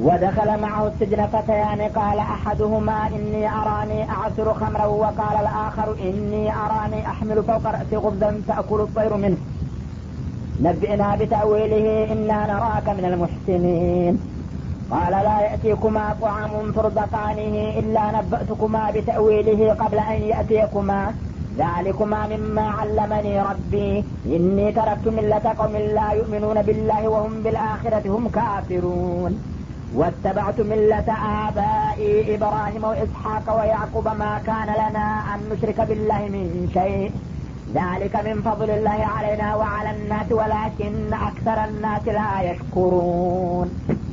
ودخل معه السجن فتيان قال أحدهما إني أراني أعصر خمرا وقال الآخر إني أراني أحمل فوق رأسي خبزا تأكل الطير منه نبئنا بتأويله إنا نراك من المحسنين قال لا يأتيكما طعام ترزقانه إلا نبأتكما بتأويله قبل أن يأتيكما ذلكما مما علمني ربي إني تركت ملة قوم لا يؤمنون بالله وهم بالآخرة هم كافرون واتبعت ملة آبائي إبراهيم وإسحاق ويعقوب ما كان لنا أن نشرك بالله من شيء ذلك من فضل الله علينا وعلى الناس ولكن أكثر الناس لا يشكرون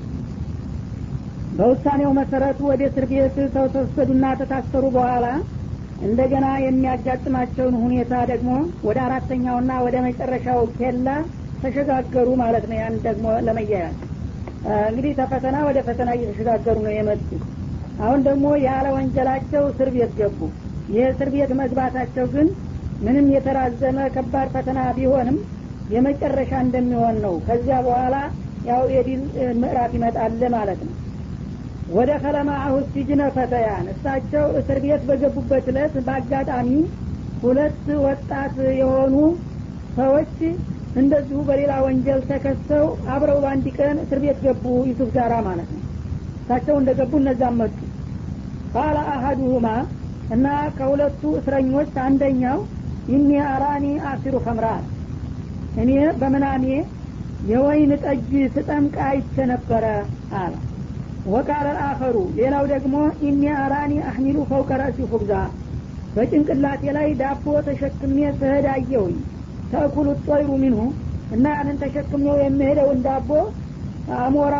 በውሳኔው መሰረቱ ወደ እስር ቤት ተወሰዱና ተታሰሩ በኋላ እንደገና የሚያጋጥማቸውን ሁኔታ ደግሞ ወደ አራተኛውና ወደ መጨረሻው ኬላ ተሸጋገሩ ማለት ነው ያን ደግሞ ለመያያዝ እንግዲህ ተፈተና ወደ ፈተና እየተሸጋገሩ ነው የመጡ አሁን ደግሞ ያለ ወንጀላቸው እስር ቤት ገቡ ይህ እስር ቤት መግባታቸው ግን ምንም የተራዘመ ከባድ ፈተና ቢሆንም የመጨረሻ እንደሚሆን ነው ከዚያ በኋላ ያው የዲን ምዕራፍ ይመጣል ማለት ነው ወደ ከለማአሁ ሲጅነ ፈተያን እሳቸው እስር ቤት በገቡበት እለት በአጋጣሚ ሁለት ወጣት የሆኑ ሰዎች እንደዚሁ በሌላ ወንጀል ተከሰው አብረው በአንድ ቀን እስር ቤት ገቡ ዩሱፍ ጋራ ማለት ነው እሳቸው እንደገቡ እነዛም መጡ ቃለ አሀዱሁማ እና ከሁለቱ እስረኞች አንደኛው ኢኒ አራኒ አሲሩ ከምራን እኔ በምናሜ የወይን ጠጅ ስጠምቅ አይቼ ነበረ አለ ወቃለ አኸሩ ሌላው ደግሞ ኢኒ አራኒ አህሚሉ ፈውቀ ረእሲ ሁብዛ በጭንቅላቴ ላይ ዳቦ ተሸክሜ ስሄድ አየሁኝ ተእኩሉ ጦይሩ ሚንሁ እና ያንን ተሸክሜው የሚሄደውን ዳቦ አሞራ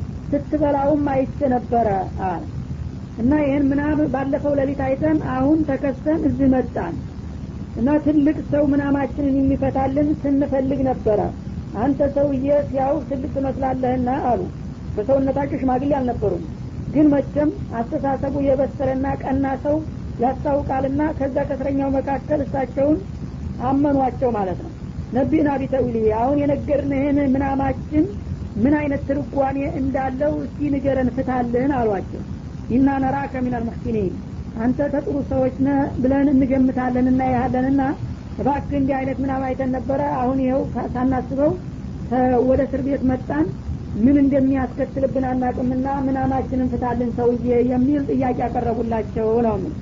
ስትበላውም አይቼ ነበረ አለ እና ይህን ምናምን ባለፈው ሌሊት አይተን አሁን ተከሰን እዚህ መጣን እና ትልቅ ሰው ምናማችንን የሚፈታልን ስንፈልግ ነበረ አንተ ሰውዬ ሲያው ትልቅ ትመስላለህና አሉ በሰውነታቸው ሽማግሌ አልነበሩም ግን መቼም አስተሳሰቡ የበሰለና ቀና ሰው ያስታውቃልና ከዛ ከእስረኛው መካከል እሳቸውን አመኗቸው ማለት ነው ነቢና ቢተዊሊ አሁን የነገርንህን ምናማችን ምን አይነት ትርጓሜ እንዳለው እስቲ ንገረን ፍታልህን አሏቸው ኢና ነራከ ሚን አልሙሕሲኒን አንተ ተጥሩ ሰዎች ነ ብለን እንገምታለን እናያለንና እባክህ እንዲህ አይነት ምናም አይተን ነበረ አሁን ይኸው ሳናስበው ወደ እስር ቤት መጣን ምን እንደሚያስከትልብን አናቅምና ምናማችንን ፍታልን ሰውዬ የሚል ጥያቄ ያቀረቡላቸው ነው ምን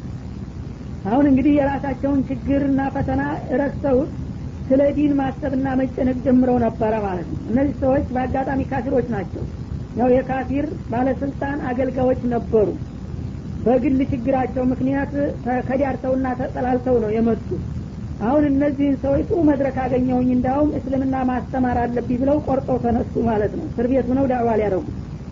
አሁን እንግዲህ የራሳቸውን ችግርና ፈተና ረስተውት ስለ ዲን ማሰብና መጨነቅ ጀምረው ነበረ ማለት ነው እነዚህ ሰዎች በአጋጣሚ ካፊሮች ናቸው ያው የካፊር ባለስልጣን አገልጋዮች ነበሩ በግል ችግራቸው ምክንያት ከዳርተውና ተጠላልተው ነው የመጡ አሁን እነዚህን ሰዎች ጥሩ መድረክ አገኘሁኝ እንዳውም እስልምና ማስተማር አለብኝ ብለው ቆርጠው ተነሱ ማለት ነው እስር ቤት ሆነው ዳዕዋ ሊያደረጉ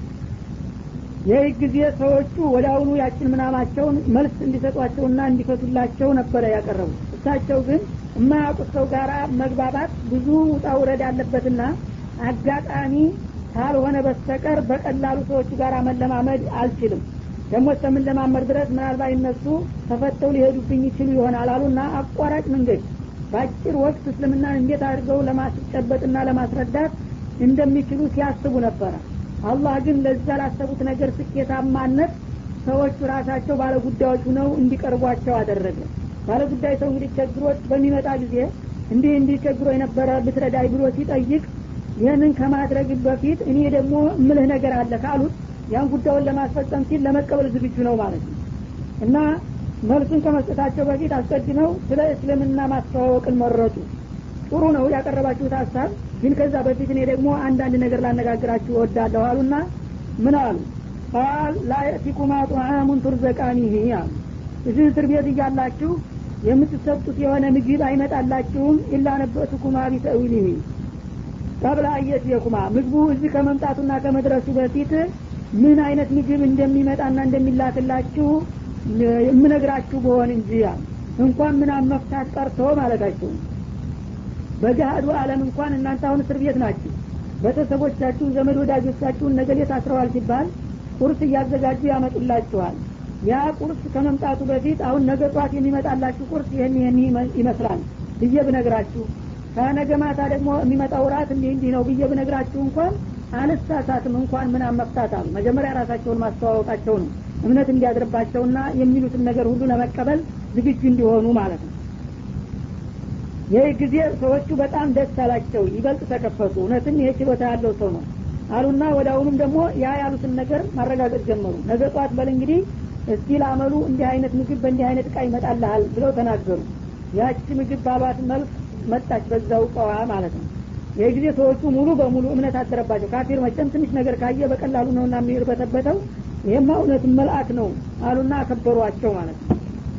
ይህ ጊዜ ሰዎቹ ወደ አሁኑ ያችን ምናማቸውን መልስ እንዲሰጧቸውና እንዲፈቱላቸው ነበረ ያቀረቡ እሳቸው ግን የማያውቁት ሰው ጋር መግባባት ብዙ ውጣ ውረድ አለበትና አጋጣሚ ካልሆነ በስተቀር በቀላሉ ሰዎቹ ጋር መለማመድ አልችልም ደግሞ እስከምንለማመድ ድረስ ምናልባት እነሱ ተፈተው ሊሄዱብኝ ይችሉ ይሆናል አሉና አቋራጭ መንገድ በአጭር ወቅት እስልምናን እንዴት አድርገው ለማስጨበጥና ለማስረዳት እንደሚችሉ ሲያስቡ ነበረ አላህ ግን ለዛ ላሰቡት ነገር ስኬታማነት ሰዎቹ ራሳቸው ባለጉዳዮች ሁነው እንዲቀርቧቸው አደረገ ባለጉዳይ ሰው እንግዲህ ቸግሮት በሚመጣ ጊዜ እንዲህ እንዲህ ቸግሮ የነበረ ብትረዳይ ብሎ ሲጠይቅ ይህንን ከማድረግ በፊት እኔ ደግሞ ምልህ ነገር አለ ካሉት ያን ጉዳዩን ለማስፈጸም ሲል ለመቀበል ዝግጁ ነው ማለት ነው እና መልሱን ከመስጠታቸው በፊት አስቀድመው ስለ እስልምና ማስተዋወቅን መረጡ ጥሩ ነው ያቀረባችሁት ሀሳብ ግን ከዛ በፊት እኔ ደግሞ አንዳንድ ነገር ላነጋግራችሁ እወዳለሁ አሉና ምን አሉ ቃል ላየእቲኩማ ጡዓሙን ቱርዘቃኒህ አሉ እዚህ እስር ቤት እያላችሁ የምትሰጡት የሆነ ምግብ አይመጣላችሁም ኢላ ነበእቱኩማ ቢተዊሊህ ቀብለ አየትየኩማ ምግቡ እዚህ ከመምጣቱና ከመድረሱ በፊት ምን አይነት ምግብ እንደሚመጣና እንደሚላክላችሁ የምነግራችሁ በሆን እንጂ እንኳን ምናም መፍታት ቀርቶ ማለታቸው በገሃዱ አለም እንኳን እናንተ አሁን እስር ቤት ናችሁ ቤተሰቦቻችሁ ዘመድ ወዳጆቻችሁን ነገሌ ታስረዋል ሲባል ቁርስ እያዘጋጁ ያመጡላችኋል ያ ቁርስ ከመምጣቱ በፊት አሁን ነገ ጧት የሚመጣላችሁ ቁርስ ይህን ይህን ይመስላል ብዬ ብነግራችሁ ከነገ ማታ ደግሞ የሚመጣው ራት እንዲህ እንዲህ ነው ብዬ ብነግራችሁ እንኳን አልሳሳትም እንኳን ምናም መፍታት አሉ መጀመሪያ ራሳቸውን ማስተዋወቃቸው ነው እምነት እንዲያድርባቸውና የሚሉትን ነገር ሁሉ ለመቀበል ዝግጁ እንዲሆኑ ማለት ነው ይህ ጊዜ ሰዎቹ በጣም ደስ አላቸው ይበልጥ ተከፈቱ እውነትም ይሄ ችሎታ ያለው ሰው ነው አሉና ወደ አሁኑም ደግሞ ያ ያሉትን ነገር ማረጋገጥ ጀመሩ ነገ ጠዋት በል እንግዲህ እስቲ ላመሉ እንዲህ አይነት ምግብ በእንዲህ አይነት እቃ ይመጣልሃል ብለው ተናገሩ ያቺ ምግብ ባሏት መልክ መጣች በዛው እቃዋ ማለት ነው ይህ ጊዜ ሰዎቹ ሙሉ በሙሉ እምነት አደረባቸው ካፊር መቸም ትንሽ ነገር ካየ በቀላሉ ነውና የሚርበተበተው ይህማ እውነት መልአክ ነው አሉና አከበሯቸው ማለት ነው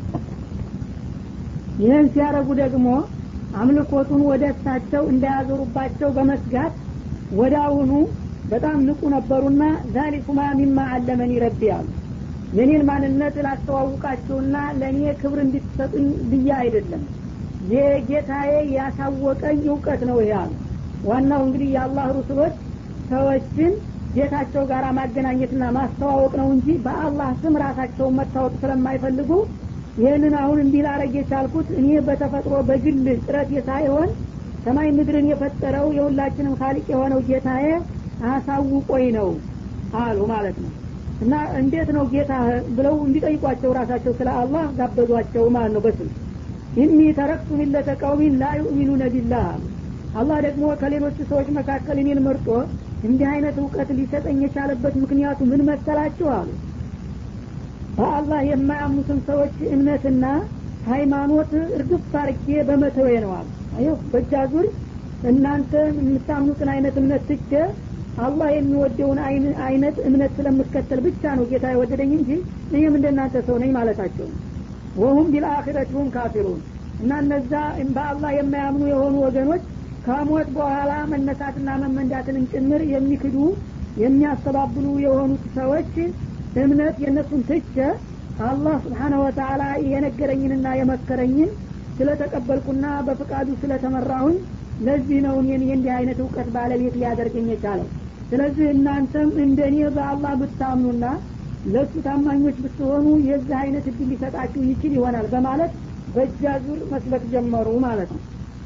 ይህን ሲያረጉ ደግሞ አምልኮቱን ወደ እሳቸው እንዳያዞሩባቸው በመስጋት ወደ አሁኑ በጣም ንቁ ነበሩና ዛሊኩማ ሚማ አለመኒ ረቢ አሉ የኔን ማንነት ላስተዋውቃችሁና ለእኔ ክብር እንድትሰጡኝ ብዬ አይደለም የጌታዬ ያሳወቀኝ እውቀት ነው ይሄ አሉ ዋናው እንግዲህ የአላህ ሩስሎች ሰዎችን ጌታቸው ጋር ማገናኘትና ማስተዋወቅ ነው እንጂ በአላህ ስም ራሳቸውን መታወቅ ስለማይፈልጉ ይህንን አሁን እንዲህ ላረግ የቻልኩት እኔ በተፈጥሮ በግል ጥረት ሳይሆን ሰማይ ምድርን የፈጠረው የሁላችንም ካሊቅ የሆነው ጌታዬ አሳውቆኝ ነው አሉ ማለት ነው እና እንዴት ነው ጌታ ብለው እንዲጠይቋቸው ራሳቸው ስለ አላህ ጋበዟቸው ማለት ነው በስም ኢኒ ተረክቱ ሚለተ ቀውሚን ላ ዩእሚኑነ ቢላህ አሉ አላህ ደግሞ ከሌሎቹ ሰዎች መካከል እኔን መርጦ እንዲህ አይነት እውቀት ሊሰጠኝ የቻለበት ምክንያቱ ምን መሰላችሁ አሉ በአላህ የማያምኑትን ሰዎች እምነትና ሃይማኖት እርግፍ አርጌ በመተዌ ነው አሉ አየሁ በእጃ ዙር እናንተ የምታምኑትን አይነት እምነት ትቼ አላህ የሚወደውን አይነት እምነት ስለምከተል ብቻ ነው ጌታ የወደደኝ እንጂ እኔም እንደናንተ ሰው ነኝ ማለታቸው ወሁም ቢልአኪረትሁም ካፊሩን እና እነዛ በአላህ የማያምኑ የሆኑ ወገኖች ከሞት በኋላ መነሳትና መመንዳትንም ጭምር የሚክዱ የሚያስተባብሉ የሆኑት ሰዎች እምነት የእነሱን ትቸ አላህ ስብሓነ ወተአላ የነገረኝንና የመከረኝን ስለተቀበልኩና በፍቃዱ ስለተመራሁኝ ለዚህ ነው እኔን የእንዲህ አይነት እውቀት ባለቤት ሊያደርገኝ የቻለው ስለዚህ እናንተም እንደ እኔ በአላህ ብታምኑና ለእሱ ታማኞች ብትሆኑ የዚህ አይነት እድል ሊሰጣችሁ ይችል ይሆናል በማለት በእጃ ዙር መስበክ ጀመሩ ማለት ነው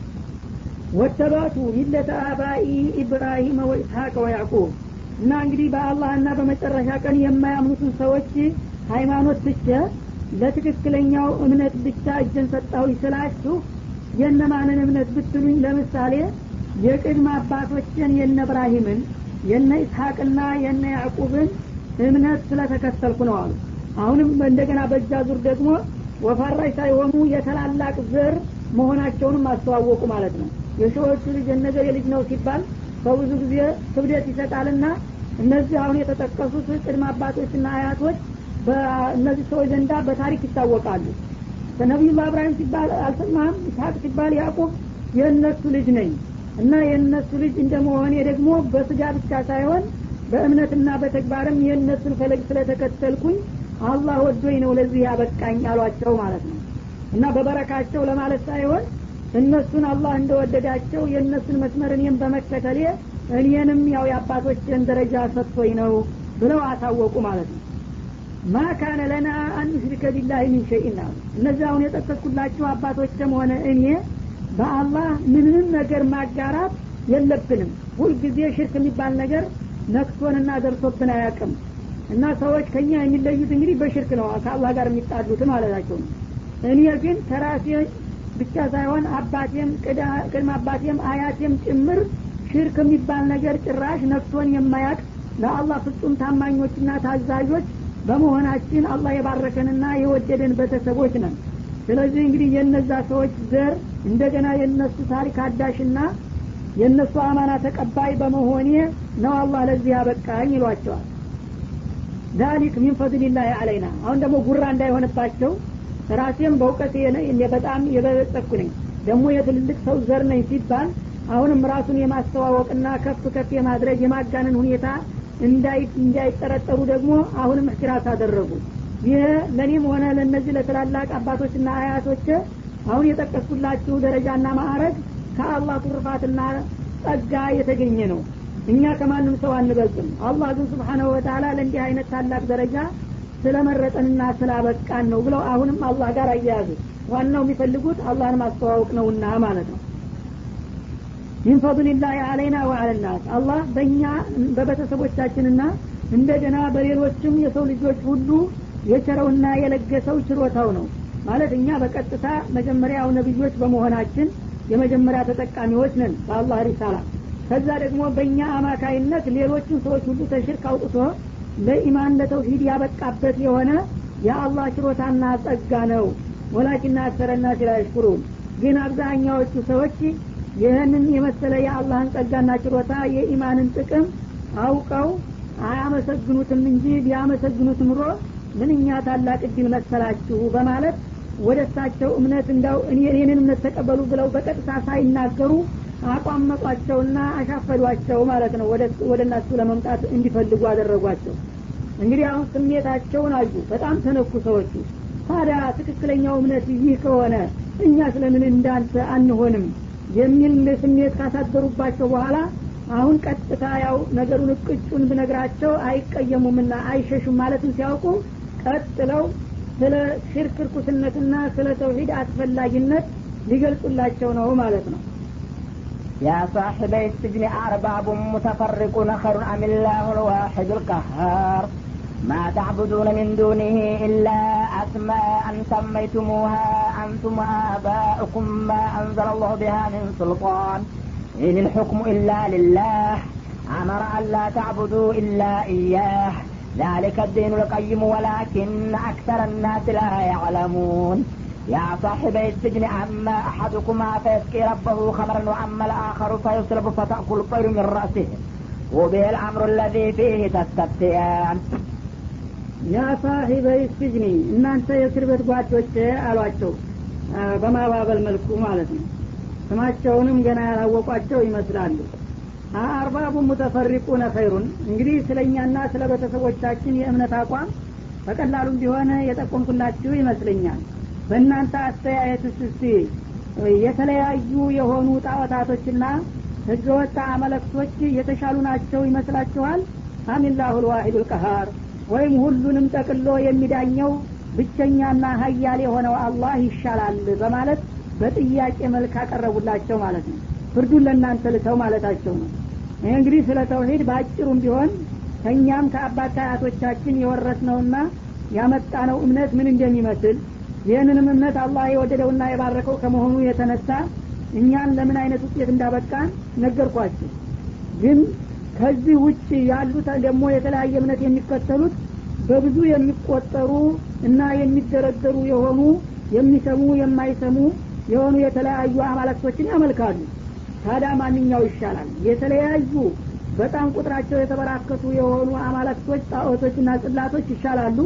ወተባቱ ሚለተ አባኢ ኢብራሂም ወኢስሐቅ ወያዕቁብ እና እንግዲህ በአላህና በመጨረሻ ቀን የማያምኑትን ሰዎች ሃይማኖት ትቼ ለትክክለኛው እምነት ብቻ እጀን ሰጣሁ ስላችሁ የነማንን እምነት ብትሉኝ ለምሳሌ የቅድመ አባቶችን የነ እብራሂምን የነ ኢስሐቅና የነ ያዕቁብን እምነት ስለተከተልኩ ነው አሉ አሁንም እንደገና በእጃ ዙር ደግሞ ወፋራሽ ሳይሆኑ የተላላቅ ዘር መሆናቸውንም አስተዋወቁ ማለት ነው የሰዎቹ ልጅ የነገር የልጅ ነው ሲባል በብዙ ጊዜ ክብደት ይሰጣልና እነዚህ አሁን የተጠቀሱት ቅድመ አባቶችና አያቶች በእነዚህ ሰዎች ዘንዳ በታሪክ ይታወቃሉ ከነቢዩላህ እብራሂም ሲባል አልሰማህም ኢስሐቅ ሲባል ያዕቁብ የእነሱ ልጅ ነኝ እና የእነሱ ልጅ እንደመሆኔ ደግሞ በስጋ ብቻ ሳይሆን በእምነትና በተግባርም የእነሱን ፈለግ ስለተከተልኩኝ አላህ ወዶኝ ነው ለዚህ ያበቃኝ አሏቸው ማለት ነው እና በበረካቸው ለማለት ሳይሆን እነሱን አላህ እንደወደዳቸው የእነሱን መስመር እኔም በመከተሌ እኔንም ያው የአባቶችን ደረጃ ሰጥቶኝ ነው ብለው አሳወቁ ማለት ነው ማ ካነ ለና አን ኑሽሪከ ቢላህ ሚን ሸይን አሉ እነዚህ አሁን የጠቀስኩላችሁ አባቶችም ሆነ እኔ በአላህ ምንም ነገር ማጋራት የለብንም ሁልጊዜ ሽርክ የሚባል ነገር ነክቶንና ደርሶብን አያውቅም እና ሰዎች ከኛ የሚለዩት እንግዲህ በሽርክ ነው ከአላህ ጋር የሚጣሉት ማለታቸው ነው እኔ ግን ከራሴ ብቻ ሳይሆን አባቴም ቅድመ አባቴም አያቴም ጭምር ሽርክ የሚባል ነገር ጭራሽ ነክቶን የማያቅ ለአላህ ፍጹም ታማኞችና ታዛዦች በመሆናችን አላህ የባረከንና የወደደን ቤተሰቦች ነን ስለዚህ እንግዲህ የነዛ ሰዎች ዘር እንደገና የነሱ ታሪክ አዳሽና የእነሱ አማና ተቀባይ በመሆኔ ነው አላህ ለዚህ ያበቃኝ ይሏቸዋል ዛሊክ ሚን ፈድሊላህ አለይና አሁን ደግሞ ጉራ እንዳይሆንባቸው ራሴም በእውቀት በጣም የበለጸኩ ነኝ ደግሞ የትልልቅ ሰው ዘር ነኝ ሲባል አሁንም ራሱን የማስተዋወቅና ከፍ ከፍ የማድረግ የማጋነን ሁኔታ እንዳይጠረጠሩ ደግሞ አሁንም እህትራስ አደረጉ ይህ ለእኔም ሆነ ለእነዚህ ለትላላቅ አባቶችና አያቶች አሁን የጠቀስኩላችሁ ደረጃና ማዕረግ ከአላህ ቱርፋትና ጸጋ የተገኘ ነው እኛ ከማንም ሰው አንበልጥም አላህ ግን ስብሓናሁ ወተላ ለእንዲህ አይነት ታላቅ ደረጃ ስለመረጠንና ስላበቃን ነው ብለው አሁንም አላህ ጋር አያያዙ ዋናው የሚፈልጉት አላህን ማስተዋወቅ ነውና ማለት ነው ሚን ፈضልላህ አለይና ወአለ አለናስ አላህ በእኛ በቤተሰቦቻችንና እንደገና በሌሎችም የሰው ልጆች ሁሉ የቸረውና የለገሰው ችሮታው ነው ማለት እኛ በቀጥታ መጀመሪያው ነቢዮች በመሆናችን የመጀመሪያ ተጠቃሚዎች ነን በአላህ ሪሳላ ከዛ ደግሞ በእኛ አማካይነት ሌሎችን ሰዎች ሁሉ ተሽርክ አውጥቶ ለኢማን ለተውሂድ ያበቃበት የሆነ የአላህ ችሮታና ጸጋ ነው ወላኪና አክሰረና ሲላሽኩሩን ግን አብዛኛዎቹ ሰዎች ይህንን የመሰለ የአላህን ጸጋና ችሮታ የኢማንን ጥቅም አውቀው አያመሰግኑትም እንጂ ቢያመሰግኑት ኑሮ ምንኛ ታላቅ እድል መሰላችሁ በማለት ወደ እሳቸው እምነት እንዳው የኔን እምነት ተቀበሉ ብለው በቀጥታ ሳይናገሩ አቋመጧቸውና አሻፈዷቸው ማለት ነው ወደ እነሱ ለመምጣት እንዲፈልጉ አደረጓቸው እንግዲህ አሁን ስሜታቸውን አዩ በጣም ተነኩ ሰዎቹ ታዲያ ትክክለኛው እምነት ይህ ከሆነ እኛ ስለምን እንዳንተ አንሆንም የሚል ስሜት ካሳደሩባቸው በኋላ አሁን ቀጥታ ያው ነገሩን እቅጩን ብነግራቸው አይቀየሙምና አይሸሹም ማለትም ሲያውቁ ቀጥለው ስለ ሽርክ ርኩስነትና ስለ ተውሂድ አስፈላጊነት ሊገልጹላቸው ነው ማለት ነው يا صاحبي السجن أرباب متفرقون خير أم الله الواحد القهار ما تعبدون من دونه إلا أسماء سميتموها أنتم وآباؤكم ما أنزل الله بها من سلطان إن الحكم إلا لله أمر أن لا تعبدوا إلا إياه ذلك الدين القيم ولكن أكثر الناس لا يعلمون يا صاحبي السجن أما أحدكما فيسقي ربه خمرا وأما الآخر فيصلب فتأكل الطير من رأسه وبه الأمر الذي فيه تستفتيان ያ ሳሂበይ ስጅኒ እናንተ የእስር ቤት ጓዶች አሏቸው በማባበል መልኩ ማለት ነው ስማቸውንም ገና ያላወቋቸው ይመስላሉ አርባቡ ሙተፈሪቁነ ኸይሩን እንግዲህ ስለ እኛና ስለ ቤተሰቦቻችን የእምነት አቋም በቀላሉም ቢሆን የጠቆምኩላችሁ ይመስለኛል በእናንተ አስተያየትስ እስቲ የተለያዩ የሆኑ ጣዖታቶችና ህገወጥ አመለክቶች የተሻሉ ናቸው ይመስላችኋል አሚላሁ ልዋሂዱ ልቀሃር ወይም ሁሉንም ጠቅሎ የሚዳኘው ብቸኛና ሀያል የሆነው አላህ ይሻላል በማለት በጥያቄ መልክ አቀረቡላቸው ማለት ነው ፍርዱን ለእናንተ ልተው ማለታቸው ነው ይህ እንግዲህ ስለ ተውሂድ በአጭሩም ቢሆን ከእኛም ከአባት ከአያቶቻችን የወረስነውና ያመጣነው እምነት ምን እንደሚመስል ይህንንም እምነት አላህ የወደደውና የባረከው ከመሆኑ የተነሳ እኛን ለምን አይነት ውጤት እንዳበቃን ነገርኳችሁ ግን ከዚህ ውጭ ያሉት ደግሞ የተለያየ እምነት የሚከተሉት በብዙ የሚቆጠሩ እና የሚደረደሩ የሆኑ የሚሰሙ የማይሰሙ የሆኑ የተለያዩ አማላክቶችን ያመልካሉ ታዲያ ማንኛው ይሻላል የተለያዩ በጣም ቁጥራቸው የተበራከቱ የሆኑ አማላክቶች ጣዖቶችና ጽላቶች ይሻላሉ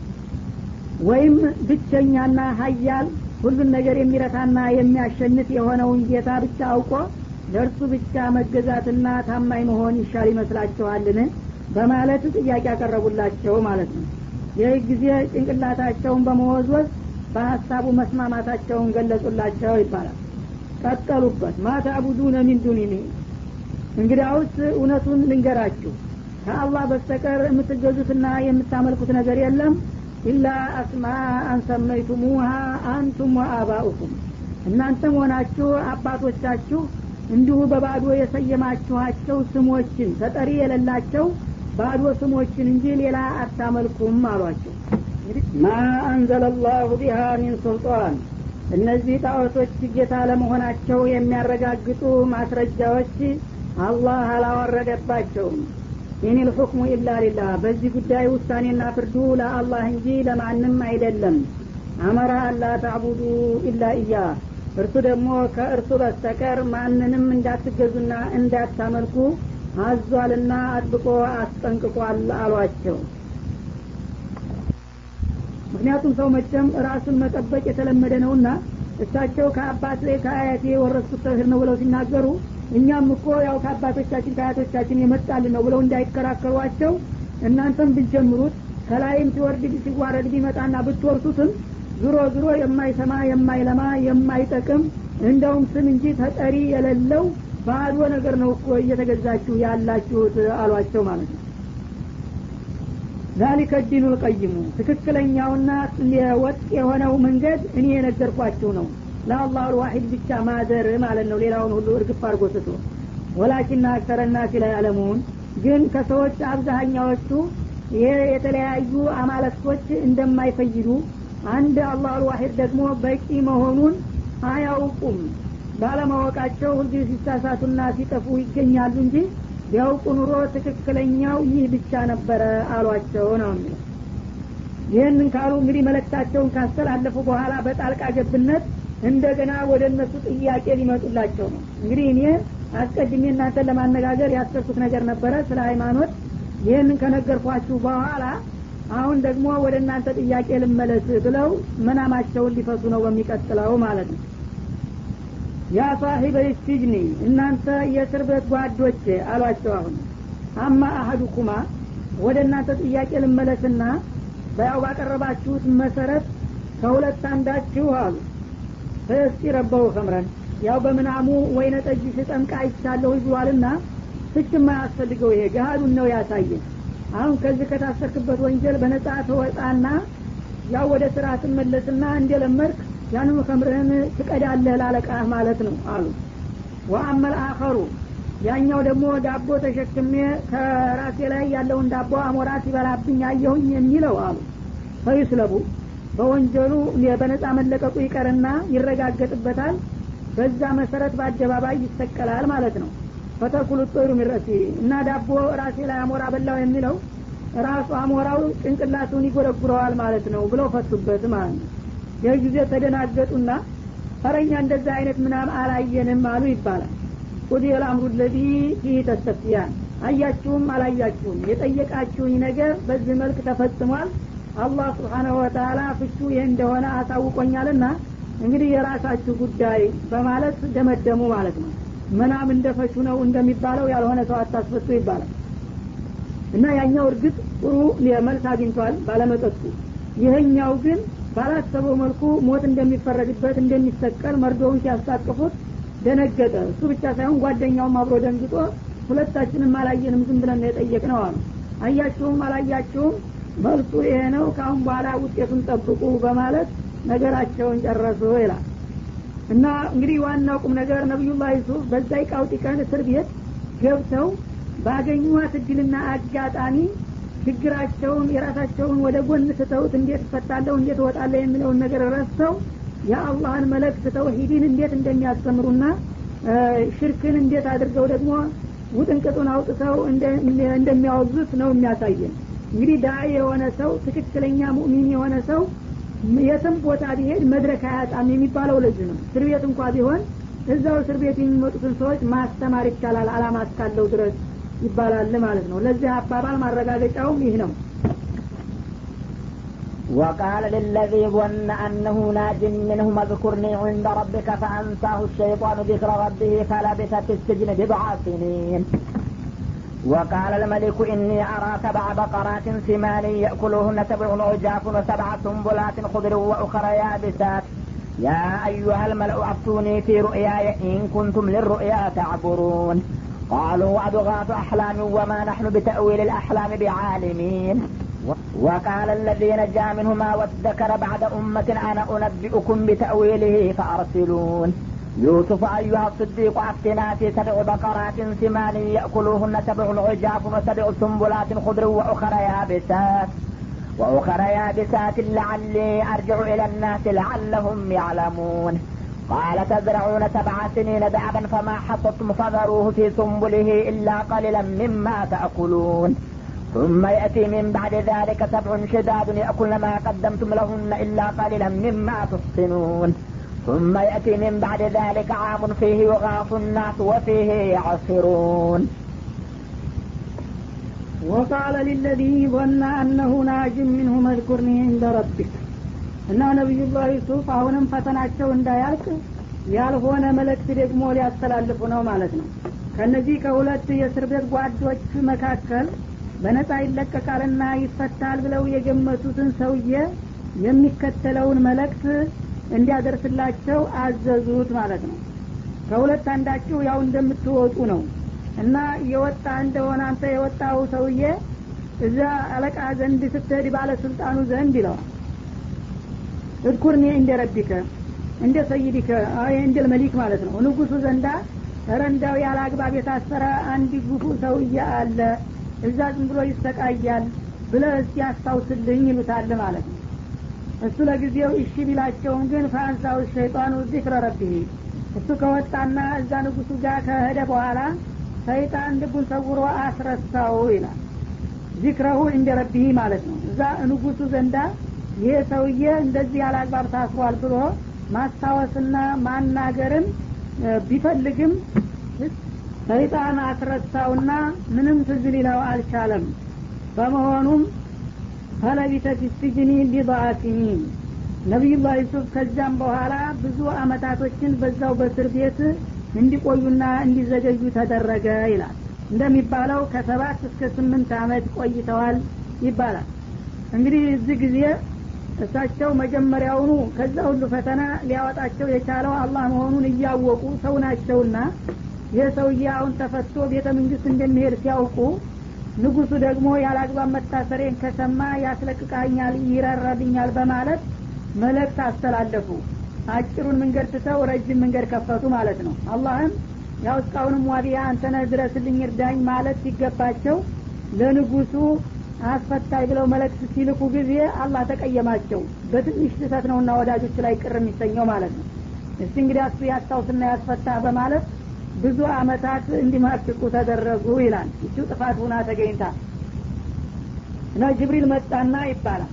ወይም ብቸኛና ሀያል ሁሉን ነገር የሚረታና የሚያሸንፍ የሆነውን ጌታ ብቻ አውቆ ለእርሱ ብቻ መገዛትና ታማኝ መሆን ይሻል ይመስላችኋልን በማለት ጥያቄ ያቀረቡላቸው ማለት ነው ይህ ጊዜ ጭንቅላታቸውን በመወዝወዝ በሀሳቡ መስማማታቸውን ገለጹላቸው ይባላል ቀጠሉበት ማታቡዱነ ሚን ዱኒኒ እንግዲያውስ እውነቱን ልንገራችሁ ከአላህ በስተቀር የምትገዙትና የምታመልኩት ነገር የለም ኢላ አስማአን ሰመይቱሙሃ አንቱም ወአባኡኩም እናንተም ሆናችሁ አባቶቻችሁ እንዲሁ በባዶ የሰየማችኋቸው ስሞችን ተጠሪ የሌላቸው ባዶ ስሞችን እንጂ ሌላ አታመልኩም አሏቸው ማ አንዘለ ላሁ ቢሃ ሚን ሱልጣን እነዚህ ጣዖቶች ጌታ ለመሆናቸው የሚያረጋግጡ ማስረጃዎች አላህ አላወረደባቸውም ኢን ልሑክሙ ኢላ ሊላህ በዚህ ጉዳይ ውሳኔና ፍርዱ ለአላህ እንጂ ለማንም አይደለም አመራ አላ ታዕቡዱ ኢላ እያ እርሱ ደግሞ ከእርሱ በስተቀር ማንንም እንዳትገዙና እንዳታመልኩ አዟልና አጥብቆ አስጠንቅቋል አሏቸው ምክንያቱም ሰው መቼም ራሱን መጠበቅ የተለመደ ነውና እሳቸው ከአባት ከአያቴ የወረስኩት ተውሂድ ነው ብለው ሲናገሩ እኛም እኮ ያው ከአባቶቻችን ከአያቶቻችን የመጣልን ነው ብለው እንዳይከራከሯቸው እናንተም ብትጀምሩት ከላይም ሲወርድ ሲዋረድ ቢመጣና ብትወርሱትም ዙሮ ዙሮ የማይሰማ የማይለማ የማይጠቅም እንደውም ስም እንጂ ተጠሪ የሌለው ባዶ ነገር ነው እኮ እየተገዛችሁ ያላችሁት አሏቸው ማለት ነው ዛሊከ ዲኑ ልቀይሙ ትክክለኛውና ወጥ የሆነው መንገድ እኔ የነገርኳችሁ ነው ለአላሁ ልዋሒድ ብቻ ማደር ማለት ነው ሌላውን ሁሉ እርግፍ አድርጎ ስቶ ወላኪና አክተረ ናሲ ላይ ያለሙን ግን ከሰዎች አብዛኛዎቹ ይሄ የተለያዩ አማለክቶች እንደማይፈይዱ አንድ አላህ አልዋሂድ ደግሞ በቂ መሆኑን አያውቁም ባለማወቃቸው ሁልጊዜ ሲሳሳቱና ሲጠፉ ይገኛሉ እንጂ ቢያውቁ ኑሮ ትክክለኛው ይህ ብቻ ነበረ አሏቸው ነው የሚለው ይህንን ካሉ እንግዲህ መለክታቸውን ካስተላለፉ በኋላ በጣልቃ ገብነት እንደገና ወደ እነሱ ጥያቄ ሊመጡላቸው ነው እንግዲህ እኔ አስቀድሜ እናንተን ለማነጋገር ያሰብኩት ነገር ነበረ ስለ ሃይማኖት ይህንን ከነገርኳችሁ በኋላ አሁን ደግሞ ወደ እናንተ ጥያቄ ልመለስ ብለው መናማቸውን ሊፈቱ ነው በሚቀጥለው ማለት ነው ያ ሳሂበ ሲጅኒ እናንተ የእስር ቤት ጓዶች አሏቸው አሁን አማ አሀዱኩማ ወደ እናንተ ጥያቄ ልመለስና በያው ባቀረባችሁት መሰረት ከሁለት አንዳችሁ አሉ ፈስቲ ረበው ከምረን ያው በምናሙ ወይነ ጠጅ ስጠምቅ አይቻለሁ ይዟልና ፍች የማያስፈልገው ይሄ ገሃዱን ነው ያሳየን አሁን ከዚህ ከታሰርክበት ወንጀል በነጻ ተወጣና ያው ወደ ስራ ትመለስና እንደለመድክ ያንኑ ከምርህን ትቀዳለህ ላለቃህ ማለት ነው አሉ ወአመል አኸሩ ያኛው ደግሞ ዳቦ ተሸክሜ ከራሴ ላይ ያለውን ዳቦ አሞራ ሲበላብኝ አየሁኝ የሚለው አሉ ፈይስለቡ በወንጀሉ በነጻ መለቀቁ ይቀርና ይረጋገጥበታል በዛ መሰረት በአደባባይ ይሰቀላል ማለት ነው ፈተኩሉ ጦሩ ሚረሲ እና ዳቦ ራሴ ላይ አሞራ በላው የሚለው ራሱ አሞራው ጭንቅላቱን ይጎረጉረዋል ማለት ነው ብለው ፈቱበት ማለት ነው ይህ ጊዜ ተደናገጡና ፈረኛ እንደዛ አይነት ምናም አላየንም አሉ ይባላል ቁዲ ልአምሩ ለዚ ፊህ ተስተፍቲያን አያችሁም አላያችሁም የጠየቃችሁኝ ነገር በዚህ መልክ ተፈጽሟል አላህ ስብሓናሁ ወተላ ፍቹ ይህ እንደሆነ አሳውቆኛልና እንግዲህ የራሳችሁ ጉዳይ በማለት ደመደሙ ማለት ነው መናም እንደፈቹ ነው እንደሚባለው ያልሆነ ሰው አታስፈቱ ይባላል እና ያኛው እርግጥ ጥሩ መልስ አግኝቷል ባለመጠጡ ይህኛው ግን ባላሰበው መልኩ ሞት እንደሚፈረድበት እንደሚሰቀል መርዶውን ሲያስታቅፉት ደነገጠ እሱ ብቻ ሳይሆን ጓደኛውም አብሮ ደንግጦ ሁለታችንም አላየንም ዝም ብለን የጠየቅ ነው አሉ አያችሁም አላያችሁም መልሱ ይሄ ነው ከአሁን በኋላ ውጤቱን ጠብቁ በማለት ነገራቸውን ጨረሱ ይላል እና እንግዲህ ዋናው ቁም ነገር ነቢዩላህ ዩሱፍ በዛ ቃውጢ ቀን እስር ቤት ገብተው ባገኟት እድልና አጋጣሚ ችግራቸውን የራሳቸውን ወደ ጎን ስተውት እንዴት እፈታለሁ እንዴት እወጣለሁ የሚለውን ነገር ረስተው የአላህን መለክት ተውሂድን እንዴት እንደሚያስተምሩና ሽርክን እንዴት አድርገው ደግሞ ውጥንቅጡን አውጥተው እንደሚያወዙት ነው የሚያሳየን እንግዲህ ዳኢ የሆነ ሰው ትክክለኛ ሙእሚን የሆነ ሰው የትም ቦታ ቢሄድ መድረክ አያጣም የሚባለው ለዚህ ነው እስር ቤት እንኳ ቢሆን እዛው እስር ቤት የሚመጡትን ሰዎች ማስተማር ይቻላል አላማ እስካለው ድረስ ይባላል ማለት ነው ለዚህ አባባል ማረጋገጫውም ይህ ነው وقال للذي ظن أنه ناج منهم اذكرني عند ربك فأنساه الشيطان ذكر ربه فلبث في السجن بضع سنين وقال الملك إني أرى سبع بقرات سمان يأكلهن سبع عجاف وسبع سنبلات خضر وأخر يابسات يا أيها الملأ أفتوني في رؤياي إن كنتم للرؤيا تعبرون قالوا أضغاث أحلام وما نحن بتأويل الأحلام بعالمين وقال الذي نجا منهما وادكر بعد أمة أنا أنبئكم بتأويله فأرسلون يوسف أيها الصديق أفتنا في سبع بقرات سمان يأكلوهن سبع عجاف وسبع سنبلات خضر وأخر يابسات وأخر يابسات لعلي أرجع إلى الناس لعلهم يعلمون قال تزرعون سبع سنين دعبا فما حصدتم فذروه في سنبله إلا قليلا مما تأكلون ثم يأتي من بعد ذلك سبع شداد يأكلن ما قدمتم لهن إلا قليلا مما تحصنون ثم يأتي من بعد ذلك عام فيه يغاث الناس وفيه يعصرون وقال للذي ظن أنه ناج منه اذكرني عند ربك እና ነቢዩላህ ዩሱፍ አሁንም ፈተናቸው እንዳያልቅ ያልሆነ መልእክት ደግሞ ሊያስተላልፉ ነው ማለት ነው ከነዚህ ከሁለት የእስር ቤት ጓዶች መካከል በነጻ ይለቀቃልና ይፈታል ብለው የገመቱትን ሰውዬ የሚከተለውን መልእክት እንዲያደርስላቸው አዘዙት ማለት ነው ከሁለት አንዳችሁ ያው እንደምትወጡ ነው እና የወጣ እንደሆነ አንተ የወጣው ሰውዬ እዛ አለቃ ዘንድ ስትሄድ ባለስልጣኑ ዘንድ ይለዋል እድኩርኒ እንደ ረቢከ እንደ ሰይዲከ እንደ መሊክ ማለት ነው ንጉሱ ዘንዳ ረንዳው ያለ አግባብ የታሰረ አንድ ጉፉ ሰውዬ አለ እዛ ዝም ብሎ ይሰቃያል ብለ እስቲ አስታውስልኝ ይሉታል ማለት ነው እሱ ለጊዜው እሺ ቢላቸውም ግን ፈአንሳው ሸይጣኑ ዚክረ ረቢህ እሱ ከወጣና እዛ ንጉሱ ጋር ከሄደ በኋላ ሰይጣን ልቡን ሰውሮ አስረሳው ይላል ዚክረሁ እንደ ረቢህ ማለት ነው እዛ ንጉሱ ዘንዳ ይሄ ሰውዬ እንደዚህ ያለ አግባብ ታስሯል ብሎ ማስታወስና ማናገርን ቢፈልግም ሰይጣን አስረሳውና ምንም ትዝ ሊለው አልቻለም በመሆኑም ፈለቢተ ፊስጅኒ ቢضዓ ሲኒን ነቢዩላህ ዩሱፍ ከዚያም በኋላ ብዙ አመታቶችን በዛው በእስር ቤት እንዲቆዩና እንዲዘገዩ ተደረገ ይላል እንደሚባለው ከሰባት እስከ ስምንት አመት ቆይተዋል ይባላል እንግዲህ እዚህ ጊዜ እሳቸው መጀመሪያውኑ ከዛ ሁሉ ፈተና ሊያወጣቸው የቻለው አላህ መሆኑን እያወቁ ሰው ናቸውና ይህ ሰውዬ አሁን ተፈቶ ቤተ መንግስት እንደሚሄድ ሲያውቁ ንጉሱ ደግሞ ያለአግባብ መታሰሬን ከሰማ ያስለቅቃኛል ይራራልኛል በማለት መልእክት አስተላለፉ አጭሩን መንገድ ትተው ረጅም መንገድ ከፈቱ ማለት ነው አላህም ያው እስካሁንም ዋቢያ አንተነ ድረስልኝ እርዳኝ ማለት ሲገባቸው ለንጉሱ አስፈታይ ብለው መልእክት ሲልኩ ጊዜ አላህ ተቀየማቸው በትንሽ ስህተት ነውና ወዳጆች ላይ ቅር የሚሰኘው ማለት ነው እስቲ እንግዲህ እሱ ያስታውስና ያስፈታ በማለት ብዙ አመታት እንዲማቅቁ ተደረጉ ይላል እችው ጥፋት ሁና ተገኝታ እና ጅብሪል መጣና ይባላል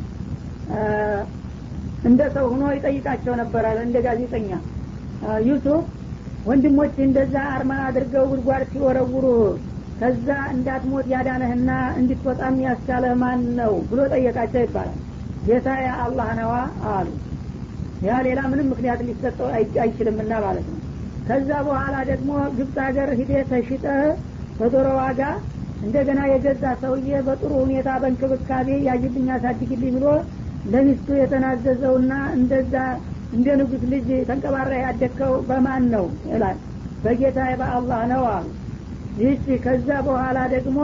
እንደ ሰው ሁኖ ይጠይቃቸው ነበረ እንደ ጋዜጠኛ ዩሱፍ ወንድሞች እንደዛ አርማ አድርገው ጉድጓድ ሲወረውሩ ከዛ እንዳትሞት ያዳነህና እንድትወጣም ያስቻለህ ማን ነው ብሎ ጠየቃቸው ይባላል ጌታ አላህ ነዋ አሉ ያ ሌላ ምንም ምክንያት ሊሰጠው አይችልምና ማለት ነው ከዛ በኋላ ደግሞ ግብፅ ሀገር ሂዴ ተሽጠህ በዶሮ ዋጋ እንደገና የገዛ ሰውዬ በጥሩ ሁኔታ በእንክብካቤ ያጅልኝ አሳድግልኝ ብሎ ለሚስቱ የተናዘዘውና እንደዛ እንደ ንጉስ ልጅ ተንቀባራ ያደግከው በማን ነው ይላል በጌታ በአላህ ነው አሉ ይህች ከዛ በኋላ ደግሞ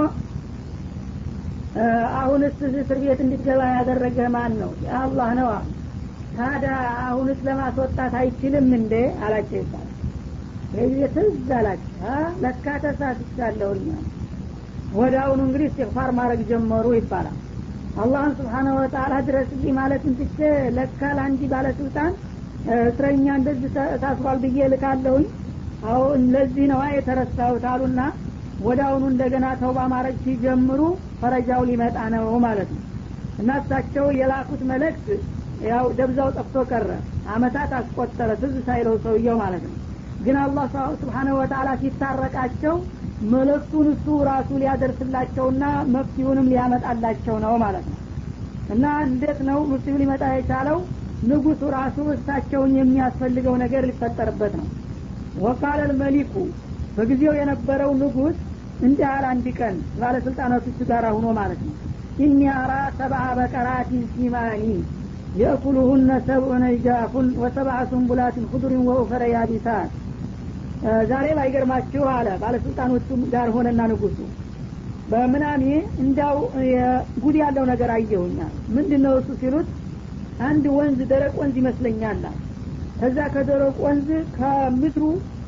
አሁንስ እስር ቤት እንድትገባ ያደረገ ማን ነው የአላህ ነው አሉ ታዲያ አሁንስ ለማስወጣት አይችልም እንዴ አላቸው ይባላል ይህ ትዝ አላቸው ለካ ተሳስቻለሁኝ ወደ አሁኑ እንግዲህ እስትግፋር ማድረግ ጀመሩ ይባላል አላህን ስብሓነሁ ወተአላ ድረስልኝ ማለትን ትቼ ለካ ለአንዲ ባለስልጣን እስረኛ እንደዚህ ታስሯል ብዬ ልካለሁኝ አሁን ለዚህ ነዋ የተረሳሁት አሉና ወደ አሁኑ እንደገና ተውባ ማድረግ ሲጀምሩ ፈረጃው ሊመጣ ነው ማለት ነው እና እሳቸው የላኩት መልእክት ያው ደብዛው ጠፍቶ ቀረ አመታት አስቆጠረ ትዝ ሳይለው ሰውየው ማለት ነው ግን አላህ ስብሓነሁ ወተአላ ሲታረቃቸው መልእክቱን እሱ ራሱ ሊያደርስላቸውና መፍትሁንም ሊያመጣላቸው ነው ማለት ነው እና እንዴት ነው መፍትሁ ሊመጣ የቻለው ንጉሱ ራሱ እሳቸውን የሚያስፈልገው ነገር ሊፈጠርበት ነው ወቃለ ልመሊኩ በጊዜው የነበረው ንጉስ እንዲህ አለ አንድ ቀን ባለስልጣናቶቹ ጋር ሁኖ ማለት ነው ኢኒ አራ ሰብአ በቀራቲን ሲማኒ የእኩሉሁነ ሰብዑነ ጃፉን ወሰብዐ ሱንቡላትን ሁዱሪን ወኡፈረ ያቢሳት ዛሬ ባይገርማችሁ አለ ባለስልጣኖቹ ጋር ሆነና ንጉሱ በምናሜ እንዳው ጉድ ያለው ነገር አየሁኛል ምንድን ነው እሱ ሲሉት አንድ ወንዝ ደረቅ ወንዝ ይመስለኛል ከዛ ከደረቅ ወንዝ ከምድሩ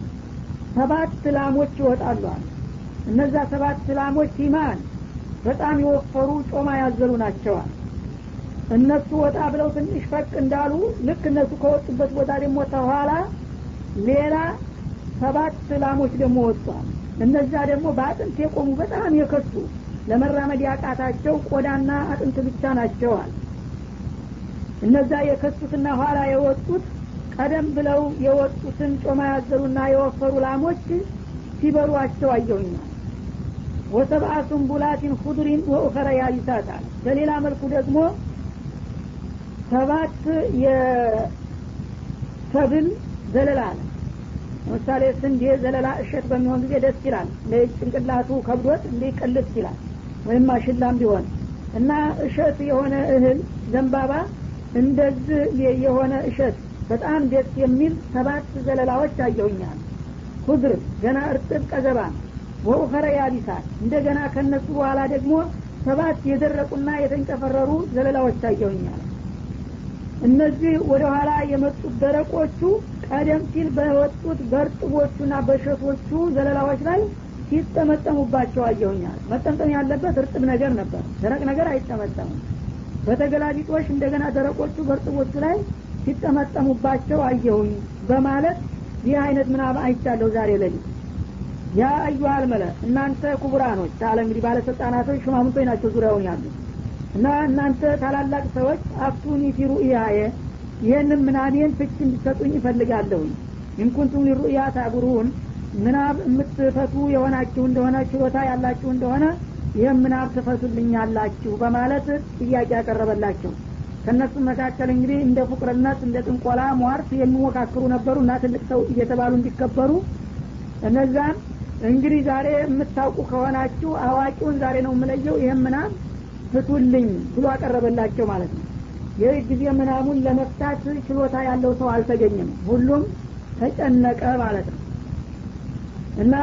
ሰባት ላሞች ይወጣሉ እነዛ ሰባት ላሞች ኢማን በጣም የወፈሩ ጮማ ያዘሉ ናቸዋል እነሱ ወጣ ብለው ትንሽ ፈቅ እንዳሉ ልክ እነሱ ከወጡበት ቦታ ደግሞ ተኋላ ሌላ ሰባት ላሞች ደግሞ ወጥቷል እነዛ ደግሞ በአጥንት የቆሙ በጣም የከሱ ለመራመድ ያቃታቸው ቆዳና አጥንት ብቻ ናቸዋል እነዛ የከሱትና ኋላ የወጡት ቀደም ብለው የወጡትን ጮማ ያዘሉና የወፈሩ ላሞች ሲበሏቸው አየሁኛል ወሰብአ ሱንቡላቲን ሁዱሪን ወኡኸረ ያቢሳታል በሌላ መልኩ ደግሞ ሰባት የሰብል ዘለላ አለ ለምሳሌ ስንዴ ዘለላ እሸት በሚሆን ጊዜ ደስ ይላል ጭንቅላቱ ከብዶት እንደ ቅልስ ይላል ወይም ማሽላም ቢሆን እና እሸት የሆነ እህል ዘንባባ እንደዚህ የሆነ እሸት በጣም ደስ የሚል ሰባት ዘለላዎች አየሁኛል ኩድር ገና እርጥብ ቀዘባ ወኡኸረ ያቢሳት እንደገና ከነሱ በኋላ ደግሞ ሰባት የደረቁና የተንጨፈረሩ ዘለላዎች አየሁኛል እነዚህ ወደ ኋላ የመጡት ደረቆቹ ቀደም ሲል በወጡት በእርጥቦቹና በሸቶቹ ዘለላዎች ላይ ሲጠመጠሙባቸው አየሁኛል መጠምጠም ያለበት እርጥብ ነገር ነበር ደረቅ ነገር አይጠመጠምም በተገላቢጦሽ እንደገና ደረቆቹ በእርጥቦቹ ላይ ሲጠመጠሙባቸው አየሁኝ በማለት ይህ አይነት ምናብ አይቻለሁ ዛሬ ለሊት ያ አዩሃል መለ እናንተ ኩቡራኖች አለ እንግዲህ ባለስልጣናቶች ሹማምንቶች ናቸው ዙሪያውን ያሉ እና እናንተ ታላላቅ ሰዎች አፍቱኒ ፊ ሩእያየ ይህንም ምናቤን ፍች እንዲሰጡኝ ይፈልጋለሁኝ ኢንኩንቱም ሊሩእያ ታጉሩን ምናብ የምትፈቱ የሆናችሁ እንደሆነ ችሎታ ያላችሁ እንደሆነ ይህም ምናብ ትፈቱልኛላችሁ በማለት ጥያቄ ያቀረበላቸው ከእነሱ መካከል እንግዲህ እንደ ፉቅርነት እንደ ጥንቆላ ሟርት የሚሞካክሩ ነበሩ እና ትልቅ ሰው እየተባሉ እንዲከበሩ እነዛን እንግዲህ ዛሬ የምታውቁ ከሆናችሁ አዋቂውን ዛሬ ነው የምለየው ይህም ምናብ ፍቱልኝ ብሎ አቀረበላቸው ማለት ነው ይህ ጊዜ ምናሙን ለመፍታት ችሎታ ያለው ሰው አልተገኘም ሁሉም ተጨነቀ ማለት ነው እና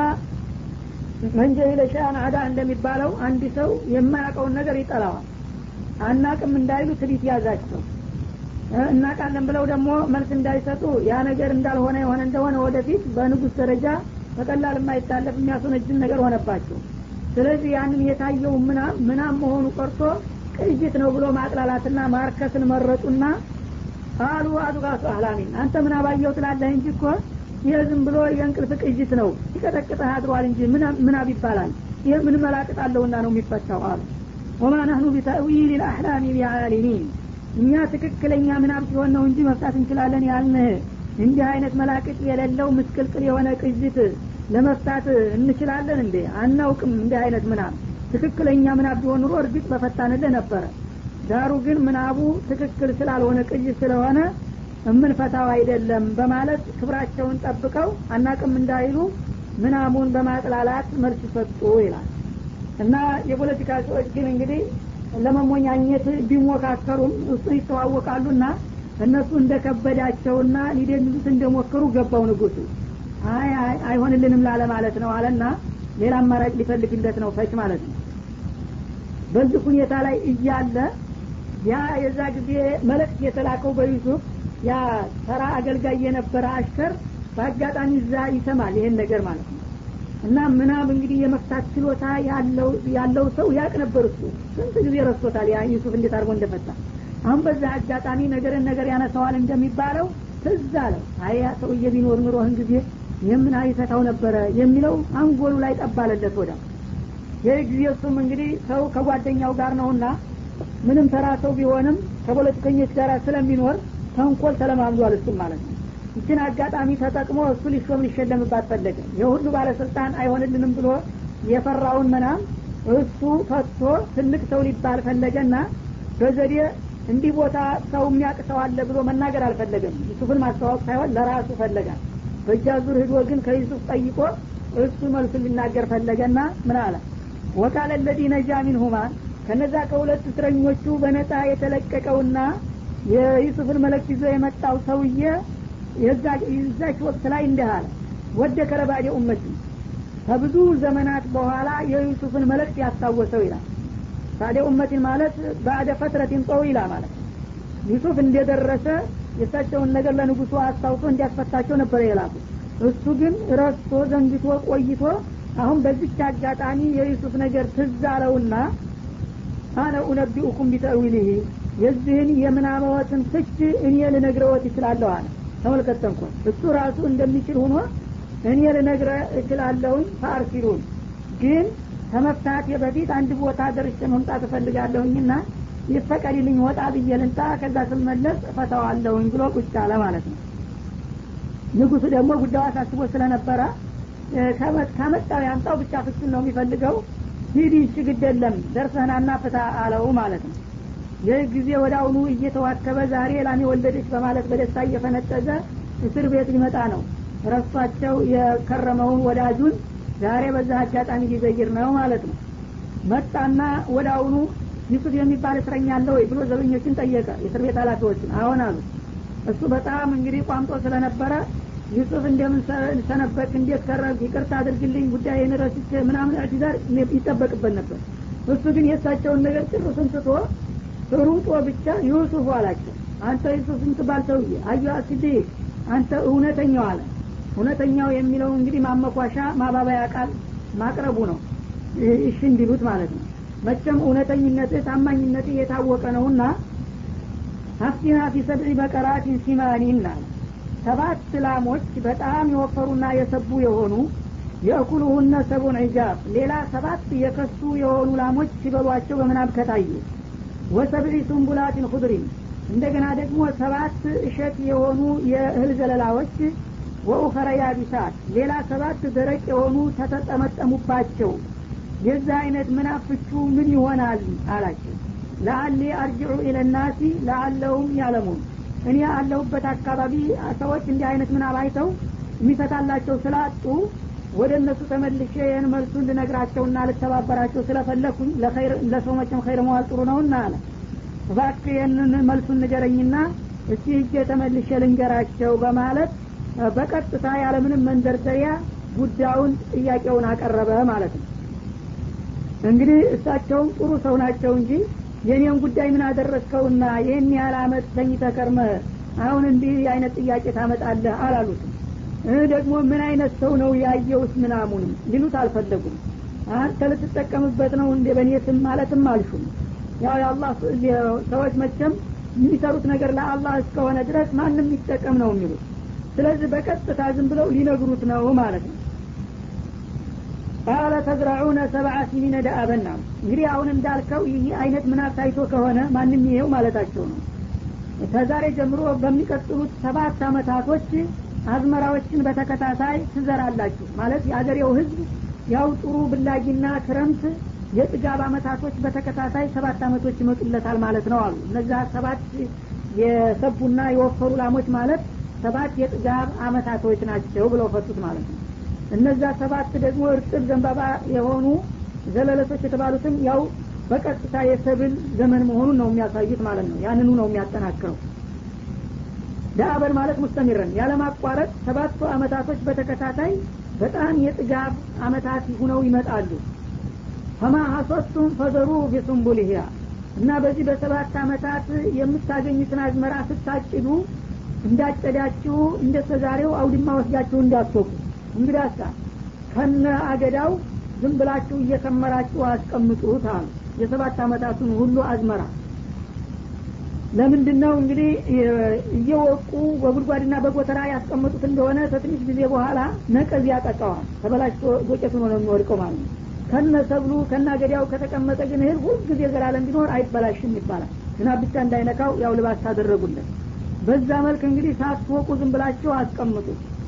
መንጀሂለ ሸአን አዳ እንደሚባለው አንድ ሰው የማያውቀውን ነገር ይጠላዋል አናቅም እንዳይሉ ትቢት ያዛቸው እናቃለን ብለው ደግሞ መልስ እንዳይሰጡ ያ ነገር እንዳልሆነ የሆነ እንደሆነ ወደፊት በንጉስ ደረጃ በቀላል የማይታለፍ የሚያስወነጅን ነገር ሆነባቸው ስለዚህ ያንን የታየው ምናም ምናም መሆኑ ቀርቶ ቅይት ነው ብሎ ማጥላላትና ማርከስን መረጡና አሉ አዱጋሱ አህላሚን አንተ ምን አባየው ትላለህ እንጂ እኮ ይህ ዝም ብሎ የእንቅልፍ ቅይት ነው ይቀጠቅጠህ አድሯል እንጂ ምናብ ይባላል ይህ ምን መላቅጥ አለውና ነው የሚፈታው አሉ ወማ ነህኑ ቢተእዊል ልአሕላሚ ቢዓሊሚን እኛ ትክክለኛ ምናብ ሲሆን ነው እንጂ መፍታት እንችላለን ያልንህ እንዲህ አይነት መላቅጥ የሌለው ምስቅልቅል የሆነ ቅይት ለመፍታት እንችላለን እንዴ አናውቅም እንዲህ አይነት ምናብ ትክክለኛ ምናብ ቢሆን ኑሮ እርግጥ በፈታንልህ ነበረ ዳሩ ግን ምናቡ ትክክል ስላልሆነ ቅይት ስለሆነ የምንፈታው አይደለም በማለት ክብራቸውን ጠብቀው አናቅም እንዳይሉ ምናሙን በማጥላላት መልስ ሰጡ ይላል እና የፖለቲካ ሰዎች ግን እንግዲህ ለመሞኛኘት ቢሞካከሩም እሱ ይተዋወቃሉና እነሱ እንደከበዳቸውና ሊደልሉት እንደሞከሩ ገባው ንጉሱ አይ አይ አይሆንልንም ላለ ማለት ነው አለና ሌላ አማራጭ ሊፈልግለት ነው ፈች ማለት ነው በዚህ ሁኔታ ላይ እያለ ያ የዛ ጊዜ መልእክት የተላከው በዩሱፍ ያ ተራ አገልጋይ የነበረ አሽከር በአጋጣሚ እዛ ይሰማል ይሄን ነገር ማለት ነው እና ምናብ እንግዲህ የመፍታት ችሎታ ያለው ያለው ሰው ያቅ ነበር እሱ ስንት ጊዜ ረስቶታል ያ ዩሱፍ እንዴት አድርጎ እንደፈታ አሁን በዛ አጋጣሚ ነገርን ነገር ያነሰዋል እንደሚባለው ትዝ አለው አይ ያ ሰውዬ ቢኖር ኑሮህን ጊዜ የምን ይፈታው ነበረ የሚለው አንጎሉ ላይ ጠባለለት ወዳ ይህ ጊዜ እሱም እንግዲህ ሰው ከጓደኛው ጋር ነውና ምንም ተራ ሰው ቢሆንም ከፖለቲከኞች ጋር ስለሚኖር ተንኮል ተለማምዷል እሱም ማለት ነው ይችን አጋጣሚ ተጠቅሞ እሱ ሊሾም ሊሸለምባት ፈለገ የሁሉ ባለስልጣን አይሆንልንም ብሎ የፈራውን መናም እሱ ፈቶ ትልቅ ሰው ሊባል ፈለገና በዘዴ እንዲህ ቦታ ሰው የሚያቅ ሰው አለ ብሎ መናገር አልፈለገም ዩሱፍን ማስተዋወቅ ሳይሆን ለራሱ ፈለጋል በእጃ ዙር ህዶ ግን ከዩሱፍ ጠይቆ እሱ መልሱ ሊናገር ፈለገና ምን አለ ወቃለ ለዚ ነጃ ሚንሁማ ከነዛ ከሁለት እስረኞቹ በነጻ የተለቀቀውና የዩሱፍን መለክት ይዞ የመጣው ሰውዬ የዛች ወቅት ላይ እንዲህ አለ ወደ ከረባዴ ኡመቲ ከብዙ ዘመናት በኋላ የዩሱፍን መልእክት ያስታወሰው ይላል ባደ ኡመቲን ማለት ባደ ፈትረቲን ጠዊላ ማለት ዩሱፍ እንደደረሰ የእሳቸውን ነገር ለንጉሱ አስታውሶ እንዲያስፈታቸው ነበረ የላኩ እሱ ግን ረስቶ ዘንግቶ ቆይቶ አሁን በዚች አጋጣሚ የዩሱፍ ነገር ትዝ አለውና አነ ኡነቢኡኩም ቢተዊልህ የዚህን የምናመወትን ፍች እኔ ልነግረወት ይችላለሁ አለ ተመልከተንኮን እሱ ራሱ እንደሚችል ሁኖ እኔ ልነግረ እችላለሁኝ ፈአርሲሉን ግን ከመፍታቴ በፊት አንድ ቦታ ደርሼ መምጣት እፈልጋለሁኝና ይፈቀድልኝ ወጣ ብዬ ልንጣ ከዛ ስመለስ እፈታዋለሁኝ ብሎ ቁጭ አለ ማለት ነው ንጉሱ ደግሞ ጉዳዩ አሳስቦ ስለነበረ ከመጣው ያምጣው ብቻ ፍቹን ነው የሚፈልገው ሂድ ይቺ ግድ የለም ደርሰህናና ፍታ አለው ማለት ነው ይህ ጊዜ ወደ አሁኑ እየተዋከበ ዛሬ ላሚ ወለደች በማለት በደስታ እየፈነጠዘ እስር ቤት ሊመጣ ነው ረሷቸው የከረመውን ወዳጁን ዛሬ በዛ አጋጣሚ ሊዘይር ነው ማለት ነው መጣና ወደ አሁኑ ዩሱፍ የሚባል እስረኛ አለ ወይ ብሎ ዘበኞችን ጠየቀ የእስር ቤት ኃላፊዎችን አሁን አሉ እሱ በጣም እንግዲህ ቋምጦ ስለነበረ ዩሱፍ እንደምን ሰነበክ እንዴት ከረብ ይቅርታ አድርግልኝ ጉዳይን ረስቼ ምናምን አዲዛር ይጠበቅበት ነበር እሱ ግን የእሳቸውን ነገር ጭሩስን ትቶ ሩጦ ብቻ ዩሱፍ አላቸው አንተ ዩሱፍ ምትባል ሰውዬ አዩ ሲዲቅ አንተ እውነተኛው አለ እውነተኛው የሚለው እንግዲህ ማመኳሻ ማባበያ ቃል ማቅረቡ ነው እሺ እንዲሉት ማለት ነው መቼም እውነተኝነትህ ታማኝነትህ የታወቀ ነውና አፍቲና ፊ ሰብዒ በቀራቲን ሲማኒን አለ ሰባት ላሞች በጣም የወፈሩና የሰቡ የሆኑ የእኩሉሁነ ሰቡን ዒጃብ ሌላ ሰባት የከሱ የሆኑ ላሞች ሲበሏቸው በምናብ ከታዩ ወሰብዒ ሱንቡላቲን ኩድሪን እንደገና ደግሞ ሰባት እሸት የሆኑ የእህል ዘለላዎች ወኡኸረ ያቢሳት ሌላ ሰባት ደረቅ የሆኑ ተተጠመጠሙባቸው የዛ አይነት ምናፍቹ ምን ይሆናል አላቸው ለአሊ አርጅዑ ኢለናሲ ለአለውም ያለሙን እኔ አለሁበት አካባቢ ሰዎች እንዲህ አይነት ምናብ አይተው የሚፈታላቸው ስላጡ ወደ እነሱ ተመልሼ ይህን መልሱን ልነግራቸውና ልተባበራቸው ስለፈለኩኝ ለሰው መቼም ኸይር መዋል ጥሩ ነውና አለ እባክህ ይህንን መልሱን ንገረኝና እስቲ እጄ ተመልሼ ልንገራቸው በማለት በቀጥታ ያለምንም መንደርደሪያ ጉዳዩን ጥያቄውን አቀረበ ማለት ነው እንግዲህ እሳቸውም ጥሩ ሰው ናቸው እንጂ የኔን ጉዳይ ምን አደረስከውና ይህን ያህል አመት ተኝተህ ከርመህ አሁን እንዲህ አይነት ጥያቄ ታመጣለህ አላሉትም ይህ ደግሞ ምን አይነት ሰው ነው ያየውስ ምናሙንም ሊሉት አልፈለጉም አንተ ልትጠቀምበት ነው እንደ በእኔ ስም ማለትም አልሹም ያው የአላህ ሰዎች መቼም የሚሰሩት ነገር ለአላህ እስከሆነ ድረስ ማንም ይጠቀም ነው የሚሉት ስለዚህ በቀጥታ ዝም ብለው ሊነግሩት ነው ማለት ነው ቃለ ተዝራዑነ ሰብዓ ሲኒነ ደአበና እንግዲህ አሁን እንዳልከው ይህ አይነት ምናብ ታይቶ ከሆነ ማንም ይሄው ማለታቸው ነው ከዛሬ ጀምሮ በሚቀጥሉት ሰባት አመታቶች አዝመራዎችን በተከታታይ ትዘራላችሁ ማለት የአገሬው ህዝብ ያው ጥሩ ብላጊና ክረምት የጥጋብ አመታቶች በተከታታይ ሰባት አመቶች ይመጡለታል ማለት ነው አሉ እነዛ ሰባት የሰቡና የወፈሩ ላሞች ማለት ሰባት የጥጋብ አመታቶች ናቸው ብለው ፈቱት ማለት ነው እነዛ ሰባት ደግሞ እርጥብ ዘንባባ የሆኑ ዘለለቶች የተባሉትም ያው በቀጥታ የሰብል ዘመን መሆኑን ነው የሚያሳዩት ማለት ነው ያንኑ ነው የሚያጠናክረው ዳአበን ማለት ሙስተሚረን ያለማቋረጥ ሰባቱ አመታቶች በተከታታይ በጣም የጥጋብ አመታት ሁነው ይመጣሉ ፈማ ሀሶቱም ፈዘሩ ቢሱንቡልህያ እና በዚህ በሰባት አመታት የምታገኙትን አዝመራ ስታጭዱ እንዳጨዳችሁ እንደ ተዛሬው አውድማ ወስዳችሁ እንዳትወቁ እንግዳሳ ከነ አገዳው ዝም ብላችሁ እየከመራችሁ አስቀምጡት አሉ የሰባት አመታቱን ሁሉ አዝመራ ለምንድን ነው እንግዲህ እየወቁ በጉድጓድና በጎተራ ያስቀመጡት እንደሆነ ከትንሽ ጊዜ በኋላ ነቀዝ ያጠቃዋል ተበላሽቶ ዶቄት ሆኖ ነው የሚወድቀው ማለት ነው ከነ ሰብሉ ከነ አገዳው ከተቀመጠ ግን እህል ሁልጊዜ ዘላለም ቢኖር አይበላሽም ይባላል ዝናብ ብቻ እንዳይነካው ያው ልባስ ታደረጉለት በዛ መልክ እንግዲህ ሳትወቁ ዝም ብላችሁ አስቀምጡ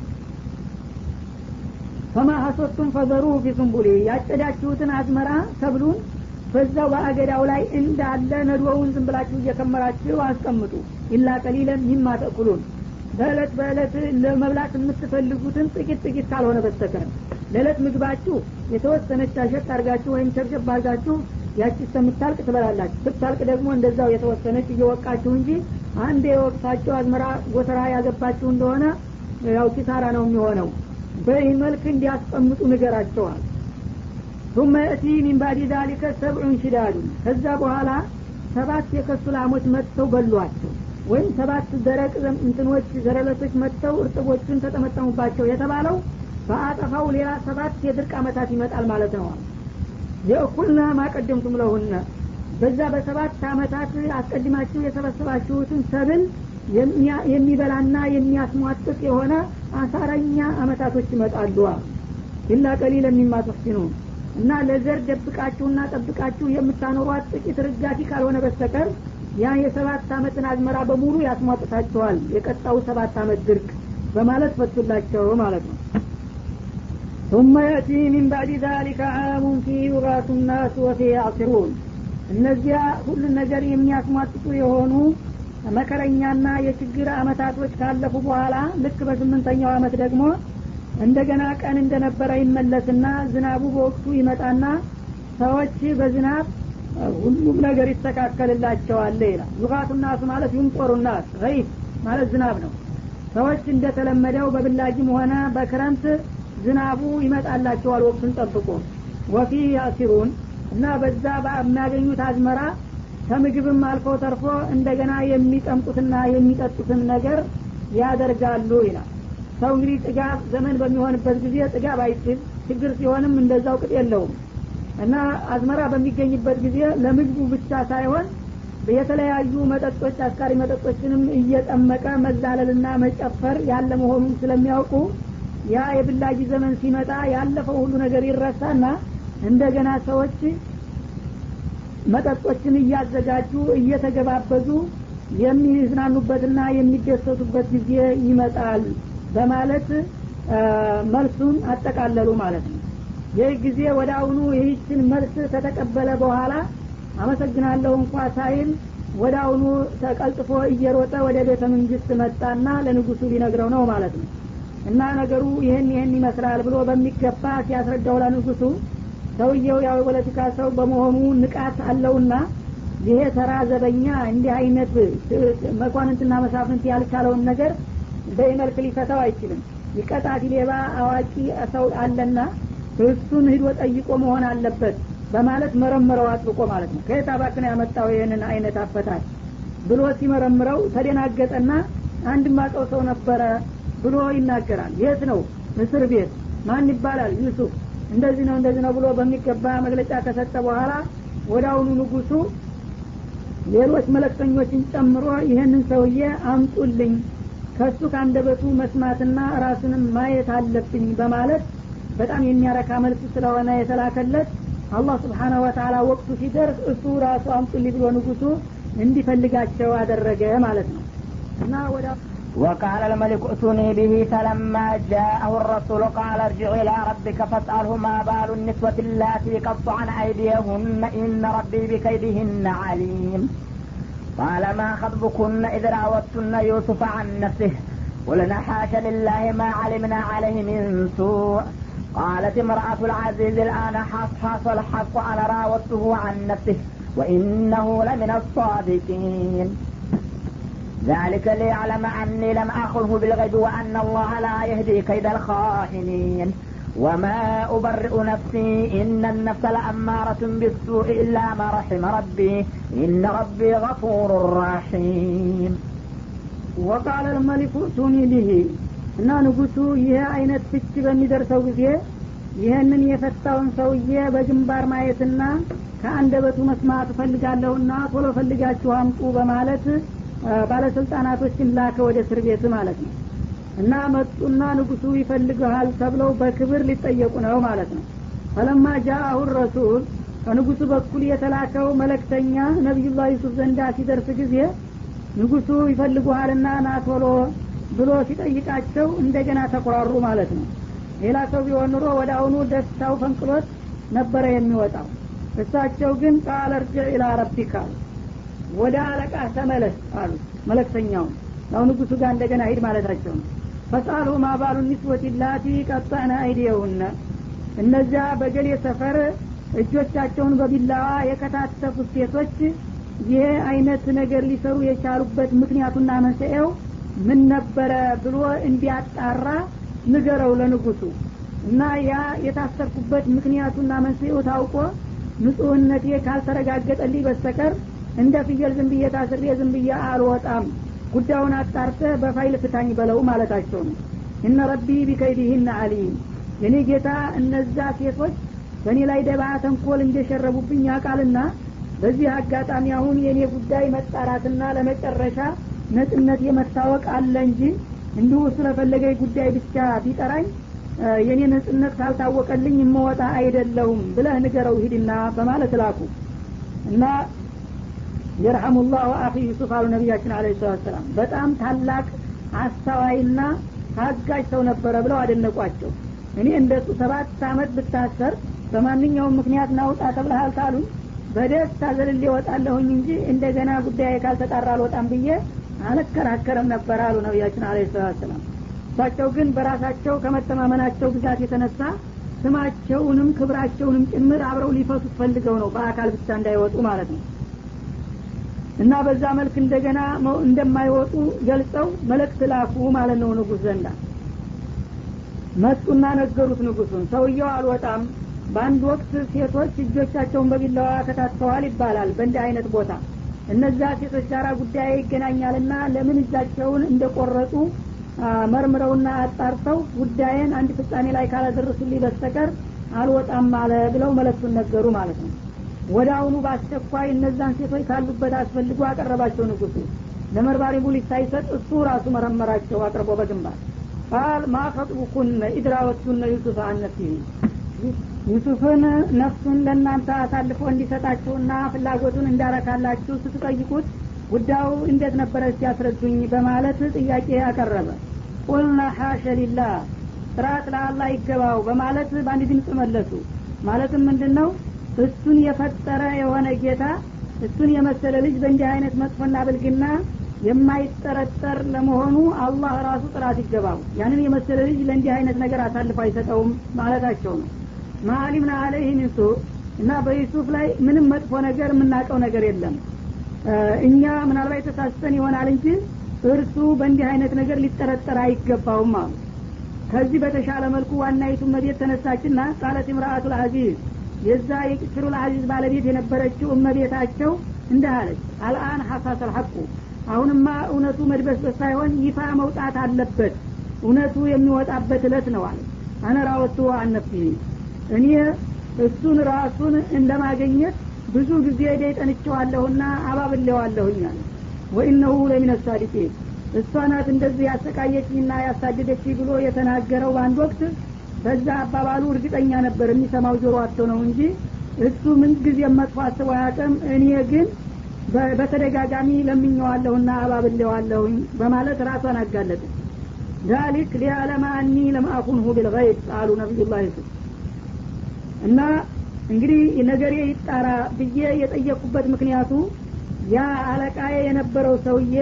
ፈማ ሀሶቱም ፈዘሩ ፊሱንቡሌ ያጨዳችሁትን አዝመራ ሰብሉን በዛው በአገዳው ላይ እንዳለ ነዶውን ዝም ብላችሁ እየከመራችሁ አስቀምጡ ኢላ ቀሊለን ሚማ ተእኩሉን በእለት በእለት ለመብላት የምትፈልጉትን ጥቂት ጥቂት ካልሆነ በስተቀር ለእለት ምግባችሁ የተወሰነች አሸት አርጋችሁ ወይም ሸብሸብ አርጋችሁ ያቺ እስከምታልቅ ትበላላችሁ ስታልቅ ደግሞ እንደዛው የተወሰነች እየወቃችሁ እንጂ አንድ የወቅታችሁ አዝመራ ጎተራ ያገባችሁ እንደሆነ ያው ኪሳራ ነው የሚሆነው በይህ መልክ እንዲያስቀምጡ ንገራቸዋል ثم يأتي من بعد ذلك سبع شداد ከዛ በኋላ ሰባት የከሱ ላሞች መጥተው በሏቸው ወይም ሰባት ደረቅ እንትኖች ዘረለቶች መጥተው እርጥቦቹን ተጠመጠሙባቸው የተባለው በአጠፋው ሌላ ሰባት የድርቅ አመታት ይመጣል ማለት ነው የእኩልና ማቀደምቱም ለሁነ በዛ በሰባት አመታት አስቀድማችሁ የሰበሰባችሁትን ሰብል የሚበላና የሚያስሟጥጥ የሆነ አሳረኛ አመታቶች ይመጣሉ ኢላ ቀሊለ ሚማ ተፍሲኑን እና ለዘር ደብቃችሁና ጠብቃችሁ የምታኖሯት ጥቂት ርጋፊ ካልሆነ በስተቀር ያ የሰባት አመትን አዝመራ በሙሉ ያስሟጥታቸዋል የቀጣው ሰባት አመት ድርቅ በማለት ፈቱላቸው ማለት ነው ثم يأتي من بعد ذلك عام فيه يغاث الناس وفيه يعصرون እነዚያ ሁሉን ነገር የሚያስሟጥጡ የሆኑ መከረኛና የችግር አመታቶች ካለፉ በኋላ ልክ በስምንተኛው አመት ደግሞ እንደገና ቀን እንደነበረ ይመለስና ዝናቡ በወቅቱ ይመጣና ሰዎች በዝናብ ሁሉም ነገር ይስተካከልላቸዋል ይላል ዩቃቱ ናሱ ማለት ዩምጦሩ ናስ ይፍ ማለት ዝናብ ነው ሰዎች እንደተለመደው በብላጅም ሆነ በክረምት ዝናቡ ይመጣላቸዋል ወቅቱን ጠብቆ ወፊ ያሲሩን እና በዛ የሚያገኙት አዝመራ ከምግብም አልፎ ተርፎ እንደገና የሚጠምቁትና የሚጠጡትን ነገር ያደርጋሉ ይላል ሰው እንግዲህ ጥጋብ ዘመን በሚሆንበት ጊዜ ጥጋብ አይችል ችግር ሲሆንም እንደዛው ቅጥ የለውም እና አዝመራ በሚገኝበት ጊዜ ለምግቡ ብቻ ሳይሆን የተለያዩ መጠጦች አስካሪ መጠጦችንም እየጠመቀ መዛለልና መጨፈር ያለ መሆኑን ስለሚያውቁ ያ የብላጊ ዘመን ሲመጣ ያለፈው ሁሉ ነገር ይረሳና እንደገና ሰዎች መጠጦችን እያዘጋጁ እየተገባበዙ የሚዝናኑበትና የሚደሰቱበት ጊዜ ይመጣል በማለት መልሱን አጠቃለሉ ማለት ነው ይህ ጊዜ ወደ አሁኑ ይህችን መልስ ከተቀበለ በኋላ አመሰግናለሁ እንኳ ሳይል ወደ አሁኑ ተቀልጥፎ እየሮጠ ወደ ቤተ መንግስት መጣና ለንጉሱ ሊነግረው ነው ማለት ነው እና ነገሩ ይህን ይህን ይመስላል ብሎ በሚገባ ሲያስረዳው ለንጉሱ ሰውየው ያው የፖለቲካ ሰው በመሆኑ ንቃት አለውና ይሄ ተራ ዘበኛ እንዲህ አይነት መኳንንትና መሳፍንት ያልቻለውን ነገር በይመልክ ሊፈታው አይችልም ይቀጣት ሌባ አዋቂ ሰው አለና እሱን ሂዶ ጠይቆ መሆን አለበት በማለት መረምረው አጥብቆ ማለት ነው ከየት አባክን ያመጣው ይህንን አይነት አፈታል ብሎ ሲመረምረው ተደናገጠና አንድ ማቀው ሰው ነበረ ብሎ ይናገራል የት ነው እስር ቤት ማን ይባላል ዩሱፍ እንደዚህ ነው እንደዚህ ነው ብሎ በሚገባ መግለጫ ከሰጠ በኋላ ወደ አሁኑ ንጉሱ ሌሎች መለክተኞችን ጨምሮ ይህንን ሰውዬ አምጡልኝ ከሱ ከአንደበቱ መስማትና ራሱንም ማየት አለብኝ በማለት በጣም የሚያረካ መልስ ስለሆነ የተላከለት አላህ ስብሓናሁ ወተላ ወቅቱ ሲደርስ እሱ ራሱ አምጡልኝ ብሎ ንጉሱ እንዲፈልጋቸው አደረገ ማለት ነው እና ወደ وقال الملك ائتوني به فلما جاءه الرسول قال ارجع إلى ربك فاسأله ما بال النسوة اللاتي قطعن أيديهن إن ربي بكيدهن عليم قال ما خطبكن إذ راوتن يوسف عن نفسه قلنا حاش لله ما علمنا عليه من سوء قالت امرأة العزيز الآن حصحص الحق أنا راودته عن نفسه وإنه لمن الصادقين ذلك ليعلم أني لم أخذه بالغيب وأن الله لا يهدي كيد الخائنين وما أبرئ نفسي إن النفس لأمارة بالسوء إلا ما رحم ربي إن ربي غفور رحيم وقال الملك ائتوني به እና ንጉሱ ይህ አይነት ፍች በሚደርሰው ጊዜ ይህንን የፈታውን ሰውዬ በግንባር ማየትና ከአንደበቱ መስማት እፈልጋለሁና ቶሎ ፈልጋችሁ አምጡ በማለት ባለስልጣናቶችን ላከ ወደ እስር ቤት ማለት ነው እና መጡና ንጉሱ ይፈልገሃል ተብለው በክብር ሊጠየቁ ነው ማለት ነው ፈለማ ጃአሁ ረሱል ከንጉሱ በኩል የተላከው መለክተኛ ነቢዩላህ ዩሱፍ ዘንዳ ሲደርስ ጊዜ ንጉሱ ይፈልጉሃልና ና ቶሎ ብሎ ሲጠይቃቸው እንደገና ተኮራሩ ማለት ነው ሌላ ሰው ቢሆን ኑሮ ወደ አሁኑ ደስታው ፈንቅሎት ነበረ የሚወጣው እሳቸው ግን ቃል እርጅዕ ኢላ ረቢካ ወደ አለቃ ተመለስ አሉ መለክተኛውን ያው ንጉሱ ጋር እንደገና ሂድ ማለታቸው ነው ፈሳሉ ማባሉ ኒስወት ላቲ ቀጣዕነ አይዲየውነ እነዚያ በገሌ ሰፈር እጆቻቸውን በቢላዋ የከታተፉት ሴቶች ይህ አይነት ነገር ሊሰሩ የቻሉበት ምክንያቱና መንስኤው ምን ነበረ ብሎ እንዲያጣራ ንገረው ለንጉሱ እና ያ የታሰርኩበት ምክንያቱና መንስኤው ታውቆ ንጹህነቴ ካልተረጋገጠልኝ በስተቀር እንደ ፍየል ዝም ብዬ ታስሬ ዝም ብዬ አልወጣም ጉዳዩን አጣርተህ በፋይል ፍታኝ በለው ማለታቸው ነው እነ ረቢ ቢከይዲህን አሊም የኔ ጌታ እነዛ ሴቶች በእኔ ላይ ደባ ተንኮል እንደሸረቡብኝ ያውቃልና በዚህ አጋጣሚ አሁን የእኔ ጉዳይ መጣራትና ለመጨረሻ ነጽነት የመታወቅ አለ እንጂ እንዲሁ ስለፈለገ ጉዳይ ብቻ ቢጠራኝ የእኔ ነጽነት ካልታወቀልኝ የመወጣ አይደለሁም ብለህ ንገረው ሂድና በማለት ላኩ እና የርሐሙላሁ አኺ ዩሱፍ አሉ ነቢያችን አለ ሰላት ሰላም በጣም ታላቅ አስተዋይና ታጋጅ ሰው ነበረ ብለው አደነቋቸው እኔ እንደሱ ሰባት አመት ብታሰር በማንኛውም ምክንያት ናውጣ ተብለሃል ታሉኝ በደስታ ዘልሌ ወጣለሁኝ እንጂ እንደገና ጉዳይ ካልተጣራ አልወጣም ብዬ አልከራከርም ነበር አሉ ነቢያችን አለ ሰላት ሰላም እሳቸው ግን በራሳቸው ከመተማመናቸው ብዛት የተነሳ ስማቸውንም ክብራቸውንም ጭምር አብረው ሊፈቱት ፈልገው ነው በአካል ብቻ እንዳይወጡ ማለት ነው እና በዛ መልክ እንደገና እንደማይወጡ ገልጸው መልእክት ላኩ ማለት ነው ንጉስ ዘንዳ መጡና ነገሩት ንጉሱን ሰውየው አልወጣም በአንድ ወቅት ሴቶች እጆቻቸውን በቢላዋ ከታትፈዋል ይባላል በእንዲህ አይነት ቦታ እነዛ ሴቶች ጋር ጉዳይ ይገናኛልና ለምን እጃቸውን እንደቆረጡ መርምረውና አጣርተው ጉዳይን አንድ ፍጻሜ ላይ ካላደረሱልኝ በስተቀር አልወጣም አለ ብለው መለክቱን ነገሩ ማለት ነው ወደ አሁኑ በአስቸኳይ እነዛን ሴቶች ካሉበት አስፈልጎ አቀረባቸው ንጉሱ ለመርማሪ ቡሊስ ሳይሰጥ እሱ ራሱ መረመራቸው አቅርቦ በግንባር ቃል ማፈጥቡኩነ ኢድራወቱነ ዩሱፍ አነፍሲህ ዩሱፍን ነፍሱን ለእናንተ አሳልፎ እንዲሰጣችሁና ፍላጎቱን እንዳረካላችሁ ስትጠይቁት ጉዳዩ እንዴት ነበረ ሲያስረዱኝ በማለት ጥያቄ አቀረበ ቁልና ሐሸ ሊላህ ጥራት ለአላህ ይገባው በማለት በአንድ ድምፅ መለሱ ማለትም ምንድን ነው እሱን የፈጠረ የሆነ ጌታ እሱን የመሰለ ልጅ በእንዲህ አይነት መጥፎና ብልግና የማይጠረጠር ለመሆኑ አላህ ራሱ ጥራት ይገባው ያንን የመሰለ ልጅ ለእንዲህ አይነት ነገር አሳልፎ አይሰጠውም ማለታቸው ነው ማአሊምና አለይህ ሚንሱ እና በዩሱፍ ላይ ምንም መጥፎ ነገር የምናውቀው ነገር የለም እኛ ምናልባት ተሳስተን ይሆናል እንጂ እርሱ በእንዲህ አይነት ነገር ሊጠረጠር አይገባውም አሉ ከዚህ በተሻለ መልኩ ዋናይቱ መቤት ተነሳችና ቃለት ምርአቱ ልአዚዝ የዛ የቅስሩ ልአዚዝ ባለቤት የነበረችው እመቤታቸው እንዲህ አለች አልአን ሐሳስ አልሐቁ አሁንማ እውነቱ መድበስበስ ሳይሆን ይፋ መውጣት አለበት እውነቱ የሚወጣበት እለት ነው አለ አነራወቱ አነፍሲ እኔ እሱን ራሱን እንደማገኘት ብዙ ጊዜ ደይጠንቸዋለሁና አባብሌዋለሁኝ አለ ወኢነሁ ለሚነ ሳዲቂን እሷ ናት እንደዚህ ያሰቃየችኝና ያሳደደች ብሎ የተናገረው በአንድ ወቅት በዛ አባባሉ እርግጠኛ ነበር የሚሰማው ጆሮ አቶ ነው እንጂ እሱ ምን ጊዜ መጥፎ አስቦ አያውቅም እኔ ግን በተደጋጋሚ ለምኘዋለሁና አባብሌዋለሁኝ በማለት ራሷን አጋለጠ ዛሊክ ሊያለማ አኒ ለማአኩንሁ ቢልገይብ አሉ ነቢዩላህ ዩሱፍ እና እንግዲህ ነገሬ ይጣራ ብዬ የጠየቁበት ምክንያቱ ያ አለቃዬ የነበረው ሰውዬ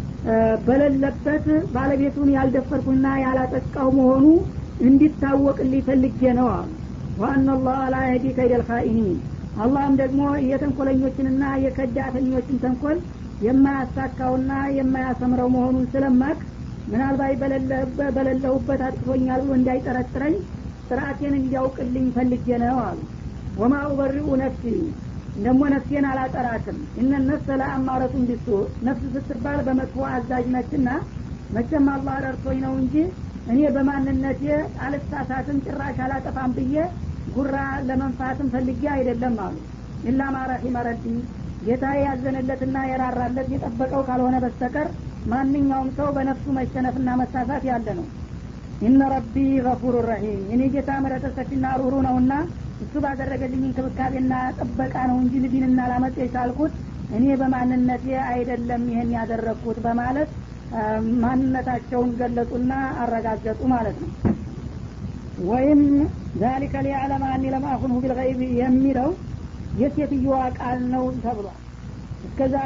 በሌለበት ባለቤቱን ያልደፈርኩና ያላጠቃው መሆኑ እንዲታወቅልኝ ፈልጌ ነው አሉ ዋና ላህ ላ የህዲ ከይደል ካኢኒን አላህም ደግሞ የተንኮለኞችንና የከዳተኞችን ተንኮል የማያሳካውና የማያሰምረው መሆኑን ስለማቅ ምናልባት በሌለሁበት አጥቅቶኛል ብሎ እንዳይጠረጥረኝ ስርአቴን እንዲያውቅልኝ ፈልጌ ነው አሉ ወማ ኡበሪኡ ነፍሲ ደግሞ ነፍሴን አላጠራትም እነ ነፍሰ ለአማረቱን ቢሱ ነፍስ ስትባል በመጥፎ አዛዥ ነችና መቼም አላህ ረድቶኝ ነው እንጂ እኔ በማንነቴ አልሳሳትም ጭራሽ አላጠፋም ብዬ ጉራ ለመንፋትም ፈልጌ አይደለም አሉ ኢላ ማረሒመ ረቢ ጌታ ያዘነለትና የራራለት የጠበቀው ካልሆነ በስተቀር ማንኛውም ሰው በነፍሱ መሸነፍና መሳሳት ያለ ነው ኢነ ረቢ ገፉሩ ረሒም እኔ ጌታ ምረተ ሰፊና ሩሩ ነውና እሱ ባደረገልኝ እንክብካቤና ጥበቃ ነው እንጂ ልዲንና ላመጥ የቻልኩት እኔ በማንነቴ አይደለም ይህን ያደረግኩት በማለት ማንነታቸውን ገለጹና አረጋገጡ ማለት ነው ወይም ዛሊከ ሊያዕለመ አኒ ለማአኩንሁ ቢልገይብ የሚለው የሴትዮዋ ቃል ነው ተብሏል እስከዛ